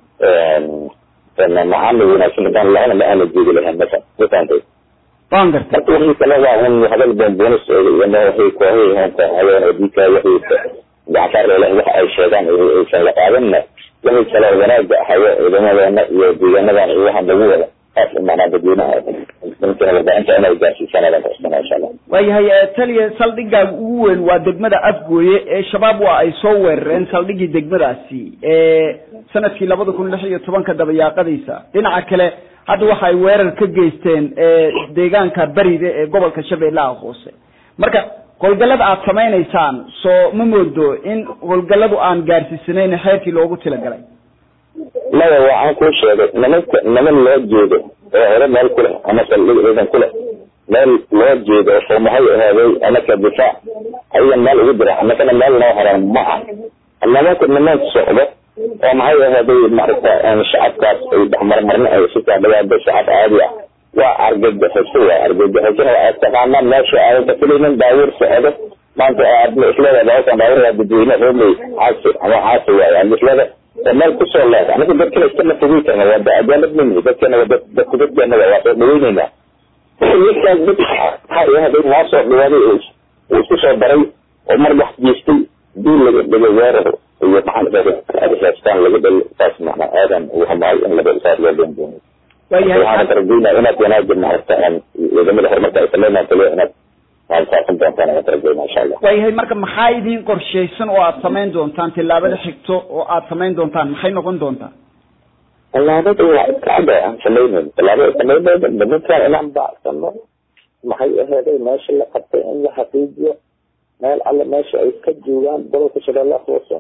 macaamil wanaagsan haddaan lahayna ma aana joogi lahayn meesha ma fahantay waan gartay marka wixii kale waa un hadal boonboonis iyo ma waxay kooxay hayeen oo diika wixii gacansaar leh wax ay sheegaan aysan la qaadanna wixii kale wanaaga ahayo ciidamadeena iyo deegaanadan iyo waxaan lagu wada taas macnaa dadweynaha ninkana warbaahinta inay gaarsiisanayaan karsana insha allah waayahay taliya saldhigaaga ugu weyn waa degmada afgooye ee shabaab waa ay soo weerareen saldhigii degmadaasi sanadkii labada kun lix iyo tobanka dabayaaqadiisa dhinaca kale hadda waxa ay weerar ka geysteen deegaanka beride ee gobolka shabeellaha hoose marka howlgallada aad samaynaysaan soo ma moodo in howlgalladu aan gaarsiisanayn xeerkii loogu talagalay maya waxaan kuu sheegay nimanka niman loo jeedo oo hore meel ku leh ama saldhig ciidan ku leh meel loo jeedo oo maxay ahaaday anaka difaac ayaga meel ugu jira anakana meel noo helaan ma ah nimanka niman socdo oo maxay ahaaday maaragta shacabkaas ay dhexmarmarna ay sitaa dhawaada shacab caadi ah waa argagixiso waa argagixisona waa taqaanaa meesha aadan ka filaynin daawir socdo maanta aad isleeda daawirkan daawir waa dadweyne roomey caasi ama caasi waaye aad isleeda waa meel kusoo leeda aniga dadkana iskama fogey karna waa cadaalad mimi dadkana waa dad dadku dadkeena waa soo dhaweyneynaa ninkaas dad maxay ahaaday noo soo dhawaaday uu isku soo daray oo mar wax geystay dii laga dhigay weerar iyo maxaa laga dhal taas macnaa aadan uu hamaay in laga saar loo doondoono waxaan tarageynaa inaad wanaagga maaragta ciidamada horumarka ay sameynaan kaliya inaad faafin doontaan ayaan tarageynaa insha allah waayahay marka maxaa idin qorshaysan oo aad samayn doontaan tillaabada xigto oo aad samayn doontaan maxay noqon doontaa tallaabada waa iskacada aan samayneyn tallaabada samayneeda nimankaan inaan baacsano maxay aheeday meesha la qabtay in la xaqiijiyo meel alle meesha ay ka joogaan gobolka shabeellaha hoose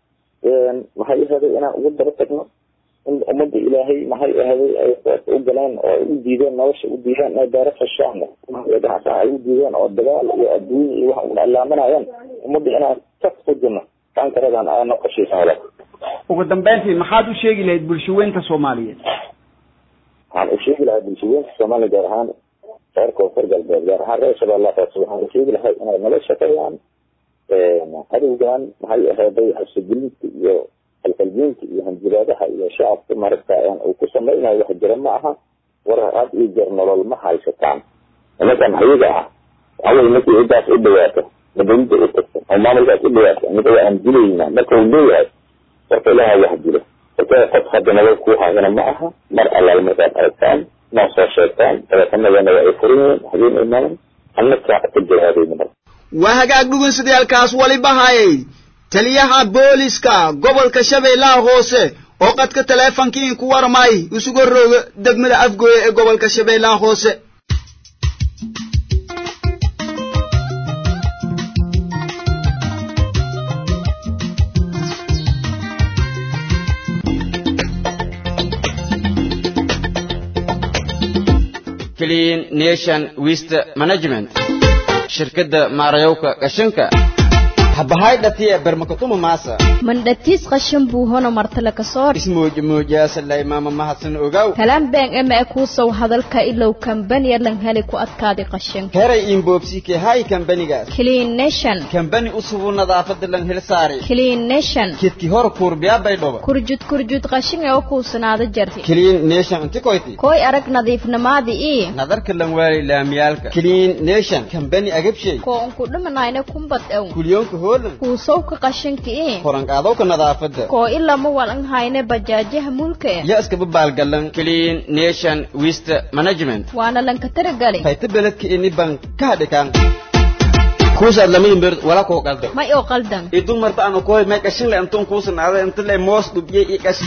maxay aheeday inaan ugu daba tagno in ummadda ilaahay maxay ahaday ay u galeen oo ay u diideen nolosha u diideen inay beero fashaan ganacsan ay u diideen oo dagaal iyo adduunya iyo waxa una ilaaminayaan ummadda inaan ka fujino kankaradan aana qashaysan wala ugu dambeyntii maxaad u sheegi lahayd bulshaweynta soomaaliyeed waxaan u sheegi lahaa bulshaweynta soomaaliya gaar ahaan reer koonfur galbeed gaar ahaan reer shabeellaha hoose waxaan u sheegi lahay inay nala shaqeeyaan cadowgan maxay ahaday xabsigelinta iyo qalqalgeynta iyo hanjiraadaha iyo shacabka maaragta uu ku samaynayo wax jira ma aha war had iyo jeer nolol ma haysataan nimankan ayaga ah awal markii cidaas u dhawaato madawida u tagto oo maamulkaas u dhawaato anaga waa aan dilaynaa marka uu leeyahay warka ilaha wax dilo marka qof hadda nolol kuu hayana ma aha mar allaal markaad aragtaan noo soo sheegtaan dabeetanadana waa ay furan yihiin habeen imaanan annaka ka jawaabeyna marka waa hagaag dhugunsidayaalkaas waliba hayay taliyaha booliska gobolka shabeellaha hoose oo qadka taleefonkii inku warmay isugu rooga degmada afgooye ee gobolka shabeellaha hoose clean nation waste management shirkadda maarayowka qashinka habahaydhatiya bermakatuma maasa mandhatiis qashin buu hono martale ka soo ismuujmuujaasalay maama mahadsan ogaw kalaan been ema e kuusow hadalka ilow kambaniya lan heli ku adkaadi qashinka heray inboobsike hay kambanigaas clean nation kambani usubu nadaafada lan hel saari clean nation kedki hor kuurbiyaabay dhoba kurjud kurjud qashin ee u kuusanaada jarti clean nation inti koyti koy arag nadiifnamaadi ii nadarka lan waali laamiyaalka clean nation kambani agabshay koo unku dhimanayna kumbad ew kulyoonka hoolan kuusowka qashinka ii koranqaadowka nadaafada koo ilama walan hayne bajaajaha mulka eh ya iskaba baalgalan clean nation waste management waana lanka taragali hayta beledka ini ban ka hadhikaan kuusaad lamayin beer wala koo qalda may oo qaldan idun marta ana koy may qashin le antun kuusan aada inta le moos dhubye i qash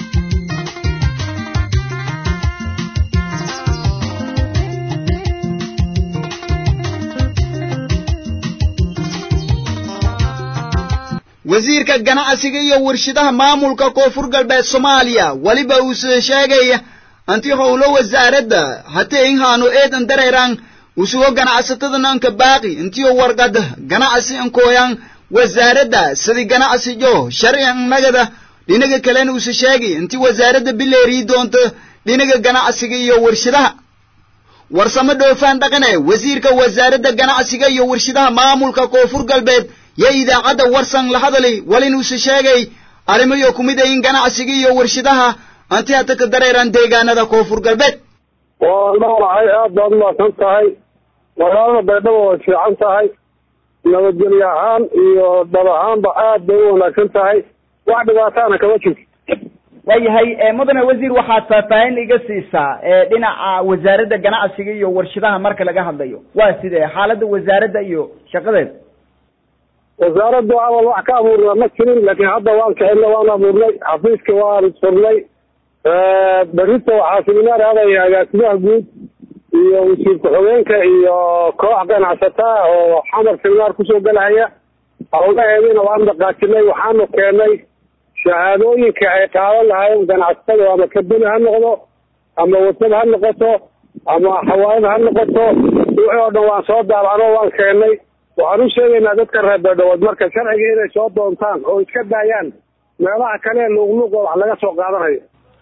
wasiirka ganacsiga iyo warshadaha maamulka koonfur galbeed soomaaliya weliba uu sheegaya anti howlo wasaaradda hatee inhaanu eedan dareeraan usugo ganacsatadanan ka baaqi intiyo warqad ganacsi inkooyan wasaaradda sidii ganacsijo sharciyan nagada dhinaga kalena usu sheegi inti wasaaradda bileerii doonto dhinaga ganacsiga iyo warshadaha warsamo dhoofaan dhaqane wasiirka wasaaradda ganacsiga iyo warshadaha maamulka koonfur galbeed yo idaacadda warsan la hadali walinuusu sheegay arrimayo ku mid ayin ganacsiga iyo warshadaha anti hata ka dareeraan deegaanada koonfur galbeed waa dhowrahay aad baad umaasan tahay magaalada baydhabo way fiican tahay nabadgelyo ahaan iyo dhab ahaanba aad bay u wanaagsan tahay wax dhibaataana kama jirto waayahay mudane wasiir waxaad faahfaahin iga siisaa dhinaca wasaaradda ganacsiga iyo warshadaha marka laga hadlayo waa sidee xaaladda wasaaradda iyo shaqadeeda wasaaraddu awal wax ka abuurnaa ma jirin laakiin hadda waan kicina waan abuurnay xafiiska waan furnay berrita waxaa seminaar aadaya agaasimaha guud iyo wasiir ku-xigeenka iyo koox ganacsataa oo xamar seminaar kusoo gelahaya howlaheediina waan dhaqaajinay waxaanu keenay shahaadooyinka ay qaadan lahaayeen ganacsatada ama kabeli ha noqdo ama wasad ha noqoto ama xawaayad ha noqoto wixii oo dhan waan soo daabacno waan keenay waxaan u sheegaynaa dadka reer beedhawood marka sharciga inay soo doontaan oo iska daayaan meelaha kale luuqluuqa wax laga soo qaadanayo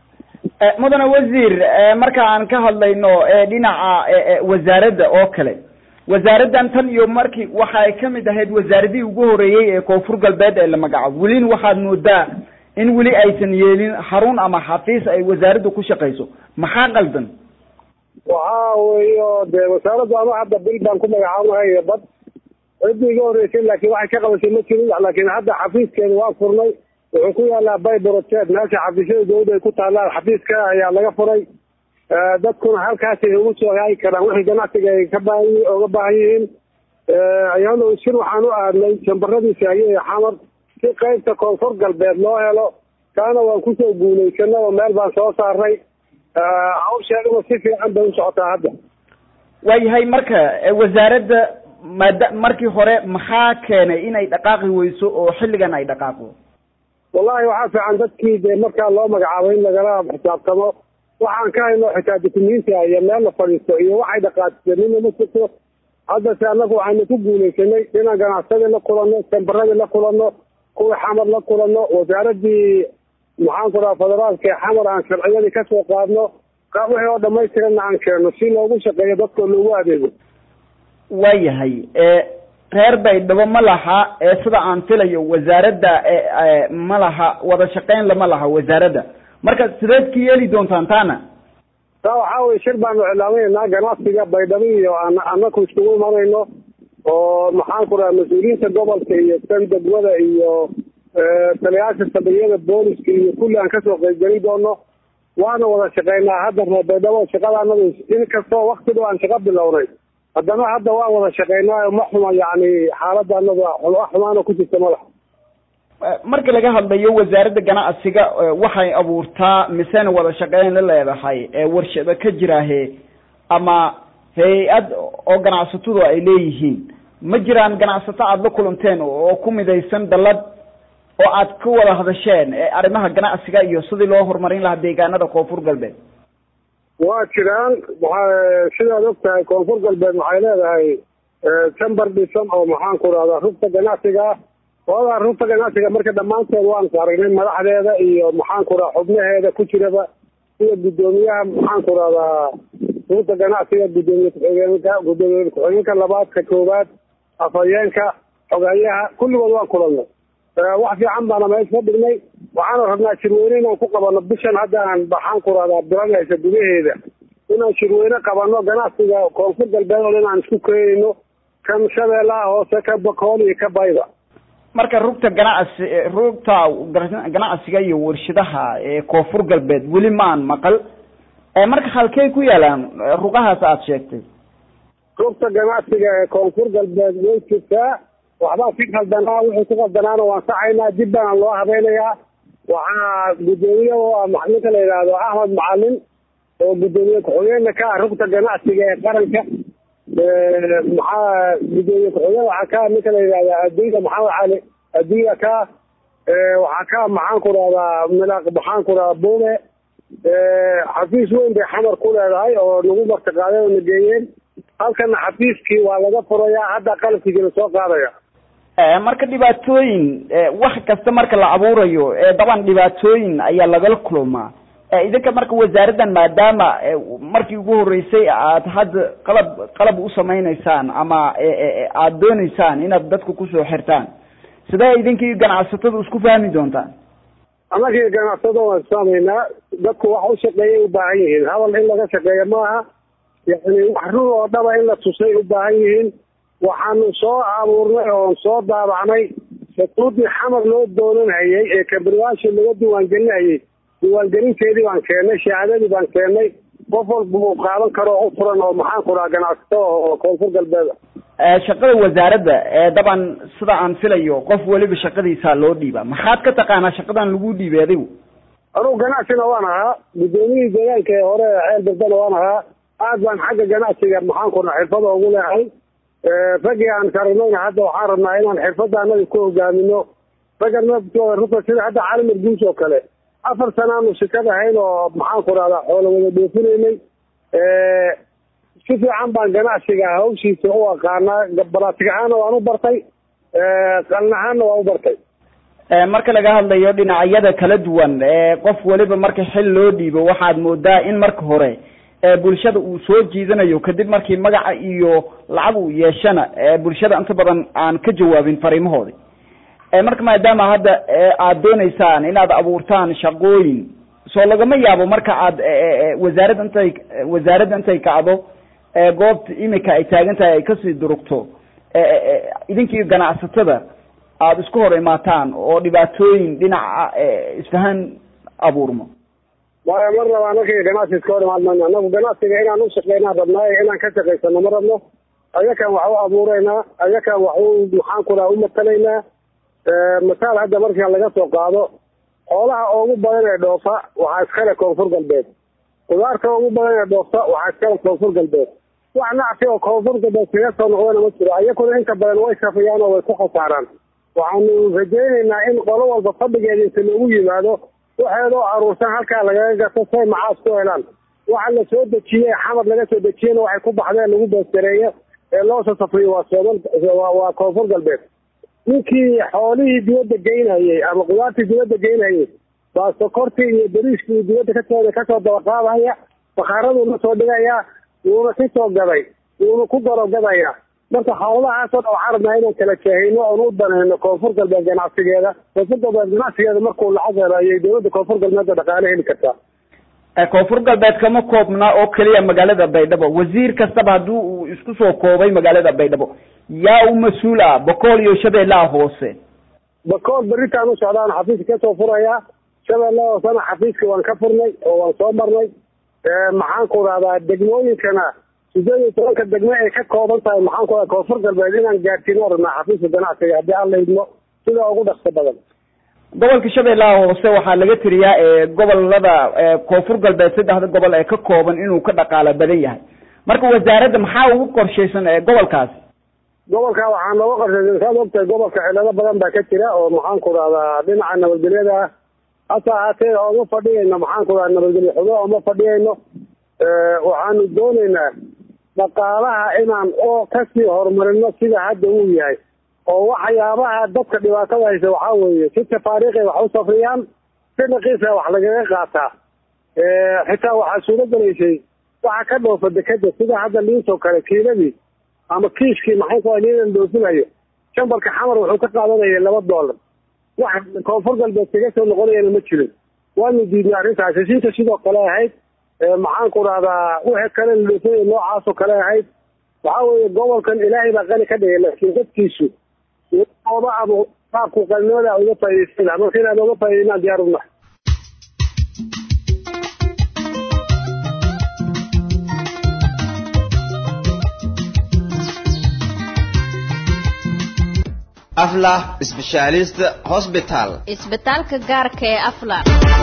mudane wasiir marka aan ka hadlayno dhinaca wasaaradda oo kale wasaaraddan tan iyo markii waxa ay kamid ahayd wasaaradihii ugu horeeyey ee koonfur galbeed ee la magacaabo welina waxaad moodaa in weli aysan yeelin xarun ama xafiis ay wasaaraddu ku shaqayso maxaa qaldan waxa weeyo dee wasaaraddu ama hadda bil baan ku magacaabnahay bad ciddii iga horreysay laakiin waxay ka qabashay ma jirin laakiin hadda xafiiskeeda waa furnay wuxuu ku yaalaa bay borojeed meesha xafiisyada dawladda ay ku taalaan xafiiska ayaa laga furay dadkuna halkaasay ugu soo haayi karaan wixii ganacsiga ay ka baahan oga baahan yihiin ayano shir waxaan u aadnay jambaradii saaye ee xamar si qaybta koonfur galbeed loo helo kaana waan kusoo guulaysanay oo meel baan soo saarnay hawsheeduna si fiican bay u socotaa hadda waayahay marka wasaaradda maada markii hore maxaa keenay inay dhaqaaqi weyso oo xilligan ay dhaqaaqdo wallahi waxaa fiican dadkii dee markaa loo magacaabo in lagala xisaabtamo waxaan ka hayno xitaa dukumiintia iyo meel la fadhiisto iyo waxay dhaqaajiseen nina ma jirto haddase annagu waxaynu ku guulaysanay inaan ganacsadii la kulanno sambaradii la kulanno kuwii xamar la kulanno wasaaradii maxaan ku dhaha federaalka ee xamar aan sharciyadii kasoo qaadno wixii oo dhamaystiranna aan keenno si loogu shaqeeyo dadkoo loogu adeego waayahay reer baydhabo ma laha sida aan filayo wasaaradda ma laha wada shaqeyn lama laha wasaaradda marka sideed ka yeeli doontaan taana taa waxaa weye shir baanu iclaaminaynaa ganacsiga baydhabo iyo anaku iskugu imanayno oo maxaan ku dhaha mas-uuliyiinta gobolka iyo tan degmada iyo taliyaasha saldhigyada booliska iyo kulli aan kasoo qeybgelin doono waana wada shaqeynaa hadda reer baydhabo shaqada anadu in kastoo wakti dhow aan shaqo bilownay haddana hadda waan wada shaqeynaayo ma xuma yani xaaladda anada wax xumaana ku jirta madax marka laga hadlayo wasaaradda ganacsiga waxay abuurtaa misena wada shaqeyn la leedahay warshado ka jiraahe ama hay-ad oo ganacsatadu ay leeyihiin ma jiraan ganacsato aada la kulanteen oo ku midaysan dallad oo aad ka wada hadasheen arrimaha ganacsiga iyo sidii loo horumarin lahaa deegaanada koonfur galbeed waa jiraan sidaad og tahay koonfur galbeed waxay leedahay jambar dhisan oo maxaan ku rahdaa rugta ganacsiga odaa rugta ganacsiga marka dhammaantood waan aragnay madaxdeeda iyo maxaan ku raha xubnaheeda ku jiraba sida guddoomiyaha maxaan ku rahdaa rugta ganacsiga guddoomiye ku-xigeenka guddoomiye ku-xigeenka labaad ka koowaad afhayeenka xogeeyaha kulligood waan kulanay wax fiican baana meesha ka dhignay waxaana rabnaa shirweyne inaan ku qabano bishan hadda aan maxaan ku rahdaa bilanaysa gudaheeda inaan shirweyne qabano ganacsiga koonfur galbeed oo dhan aan isku keenayno kan shabeellaha hoose ka bakool iyo ka bayda marka rugta ganacsi rugta ganacsiga iyo warshadaha ee koonfur galbeed weli maan maqal marka halkey ku yaalaan rugahaas aada sheegtay rugta ganacsiga ee koonfur galbeed way jirtaa waxbaa si qaldanaa wixii ku qaldanaana waan saxaynaa dib baana loo habeynayaa waxaa guddoomiye oo ah ninka la yidhaahdo axmed macalin oo guddoomiye ku-xigeenka ka ah rugta ganacsiga ee qaranka maxaa guddoomiye ku-xigeen waxaa ka ah ninka la yidhahda adduunka maxamed cali adduunya ka waxaa ka maxaan ku rahdaa milaaq maxaan ku rahdaa buume xafiis weyn bay xamar ku leedahay oo nagu martiqaaday oo na geeyeen halkana xafiiskii waa laga furayaa hadda qalabkiisii lasoo qaadaya marka dhibaatooyin wax kasta marka la abuurayo daban dhibaatooyin ayaa lagala kulmaa idinka marka wasaaraddan maadaama markii ugu horeysay aad hadda qalab qalab u samayneysaan ama aad dooneysaan inaad dadka kusoo xirtaan sidee idinkii ganacsatada isku fahmi doontaan annagii ganacsado waan isfahmaynaa dadku wax u shaqeeyay u baahan yihiin hadal in laga shaqeeya maaha yani wax run oo dhaba in la tusay u baahan yihiin waxaanu soo abuurnay oon soo daabacnay shuruudii xamar loo doonanhayay ee kabriwaashii laga diiwaangelinayay diiwaangelinteedii baan keennay shahaadadii baan keennay qof walba uu qaadan karo u furan oo maxaan ku dhaha ganacsato oo koonfur galbeeda shaqada wasaaradda daban sida aan filayo qof weliba shaqadiisaa loo dhiiba maxaad ka taqaanaa shaqadan lagu dhiibay adigu anugu ganacsina waan ahaa guddoomiyihii deegaanka ee hore ceel bardana waan ahaa aad baan xagga ganacsiga maxaan ku dhaha xirfada ugu leehay raggii aan karanayna hadda waxaan rabnaa inaan xirfadda annaga ku hogaamino ragga naftooda runta sida hadda calimar guus oo kale afar sanaanu shikad ahayn oo maxaan ku dhahdaa xoolo wada dhoofinaynay si fiican baan ganacsiga hawshiisa u aqaanaa balaatig ahaana waan u bartay qalin ahaanna waan u bartay marka laga hadlayo dhinacyada kala duwan qof weliba marka xil loo dhiibo waxaad moodaa in marka hore bulshada uu soo jiidanayo kadib markii magaca iyo lacag uu yeeshana bulshada inta badan aan ka jawaabin fariimahoodi marka maadaama hadda aad dooneysaan inaad abuurtaan shaqooyin soo lagama yaabo marka aad wasaaradda intay wasaaradda intay kacdo goobta imika ay taagan tahay ay kasii durugto idinkii ganacsatada aada isku hor imaataan oo dhibaatooyin dhinaca isfahan abuurmo maya mar raba anaka ganacsi iska hor imaad mayno anagu ganacsiga inaan ushaqeynaan rabnaayo inaan ka shaqaysano ma rabno ayakaan wax u abuureynaa ayakaan wax u maxaan ku dhaha umatalaynaa masaal hadda markaa laga soo qaado xoolaha ugu badan ee dhoofa waxaa iskale koonfur galbeed qudaarta ugu badan ee dhoofta waxaa iskale koonfur galbeed wax nacsi oo koonfur galbeed kaga soo noqdana ma jiro ayakuna inta badan way safiyaan oo way ku khasaaraan waxaanu rajaynaynaa in qolo walba fadhigeeda inta loogu yimaado waxeedoo aruursan halkaa lagaga gato say macaas ku helaan waxa la soo dejiyey xamar laga soo dejiyena waxay ku baxdeen lagu beestereeyo ee loo soo safriyo waa soomal waa koonfur galbeed ninkii xoolihii dibadda geynayay ama qudaartii dibadda geynayay baa sokortii iyo beriiskii dibadda kasoo kasoo dabaqaadaya bakaaraduu la soo dhigaya wuuna si soo gaday wuuna ku gorogadaya marka xaaladahaasoo dhan waxaan rabnaa inaan kala jeehino oon u danayno koonfur galbeed ganacsigeeda koonfur galbeed ganacsigeeda markuu lacag helo ayay dowladda koonfur galbeedda dhaqaale heli kartaa koonfur galbeed kama koobna oo keliya magaalada baydhabo wasiir kastaba haddii uu isku soo koobay magaalada baydhabo yaa u mas-uul ah bokool iyo shabeellaha hoose bakool beritaan u socdaan xafiiska kasoo furayaa shabeellaha hoosena xafiiska waan ka furnay oo waan soo marnay maxaan ku rahdaa degmooyinkana sideed iyo tobanka degmo ay ka kooban tahay maxaan ku radaa koonfur galbeed inaan gaarsiino rabnaa xafiiska ganacsiga haddii aan la idmo sida ugu dhaqso badan gobolka shabeellaha hoose waxaa laga tiriyaa gobolada koonfur galbeed saddexda gobol ee ka kooban inuu ka dhaqaalo badan yahay marka wasaaradda maxaa ugu qorshaysan gobolkaasi gobolka waxaa nooga qorshaysan saad ogtahay gobolka cilado badan baa ka jira oo maxaan ku rahdaa dhinaca nabadgelyada ah hase ahaatee ooma fadhiyayno maxaan ku rahdaa nabadgelyo xumo ooma fadhiyayno waxaanu doonaynaa dhaqaalaha inaan oo kasii horumarino sida hadda uu yahay oo waxyaabaha dadka dhibaatada haysa waxaa weeye si tafaariiqay wax u safriyaan si dhaqiisa wax lagaga qaataa xitaa waxaa suuro gelaysay waxa ka dhoofa dekeda sida hadda liintoo kale kiiladii ama kiishkii maxay ku liinan dhoofinayo shambalka xamar wuxuu ka qaadanayay laba doolar wax koonfur galbeed kaga soo noqonayana ma jirin waanu diidnay arrintaas heshiinta sidoo kale ahayd maxaan ku rahdaa wixii kale la dhoofinayo noocaasoo kale ahayd waxaa weeye gobolkan ilaahay baa qani ka dhigay laakiin dadkiisu oba ama qaabku qalinimada uga faa'iidaysan lahaa marka inaan uga faa'iidaynaan diyaar unahay aflah specialist hospital isbitaalka gaarka ee afla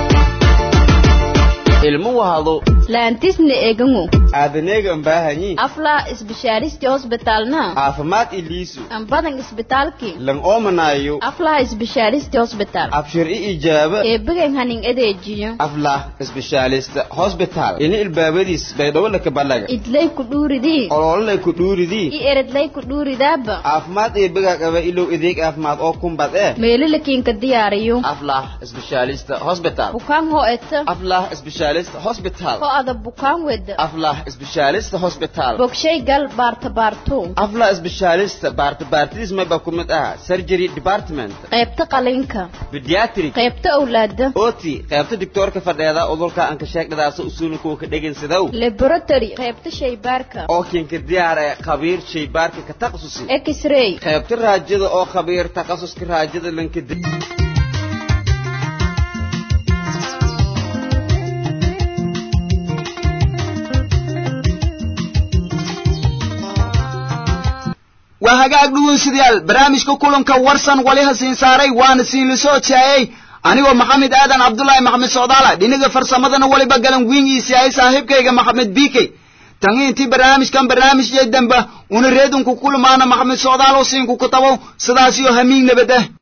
ilmo wahado laantisna egango aadaneegan baahanyi afla isbishaaristi hosbitalna caafimaad iliisu ambadan isbitaalki lan oomanaayo aflaha isbishaaristi hosbital abshir i ijaaba eebigan hanin adeejiyo aflah specialist hospital ini ilbaabadiis baydhowolaka balaga idlay ku dhuuridii olololay ku dhuuridii i eredlay ku dhuuridaaba caafimaad eebigaa qaba ilow adeeg caafimaad oo kumbad eh meelalakiinka diyaariyo aflah specialist hospital bukaan ho eta aflah specialist hospital ho ada bukaan weda aflah specialist hospital bogshay gal baarta baarto aflah specialist baarta baartidiis mayba ku mid ah surgery department qaybta qalinka pediatric qaybta awlaada oti qaybta doctoorka fadheeda udulka aan ka sheegdhadaasa usuulikuwa ka dhegaysadow laboratory qaybta shaybaarka oo kinka diyaar ee khabiir shaybaarka ka takhasusi x-ray qaybta raajada oo khabiir takhasuska raajada lanka waa hagaag dhugeystayaal barnaamijka kulanka warsan waliha siin saaray waana siin la soo jaayay anigoo maxamed aadan cabdullaahi maxamed socdaala dhinaga farsamadana waliba galan wiingiisi ay saaxiibkayga maxamed biikey tangi intii barnaamijkan barnaamijyay damba una reedunku kulmaana maxamed socdaal oo siinku ku tabow sidaasiyo hamiing nabad ah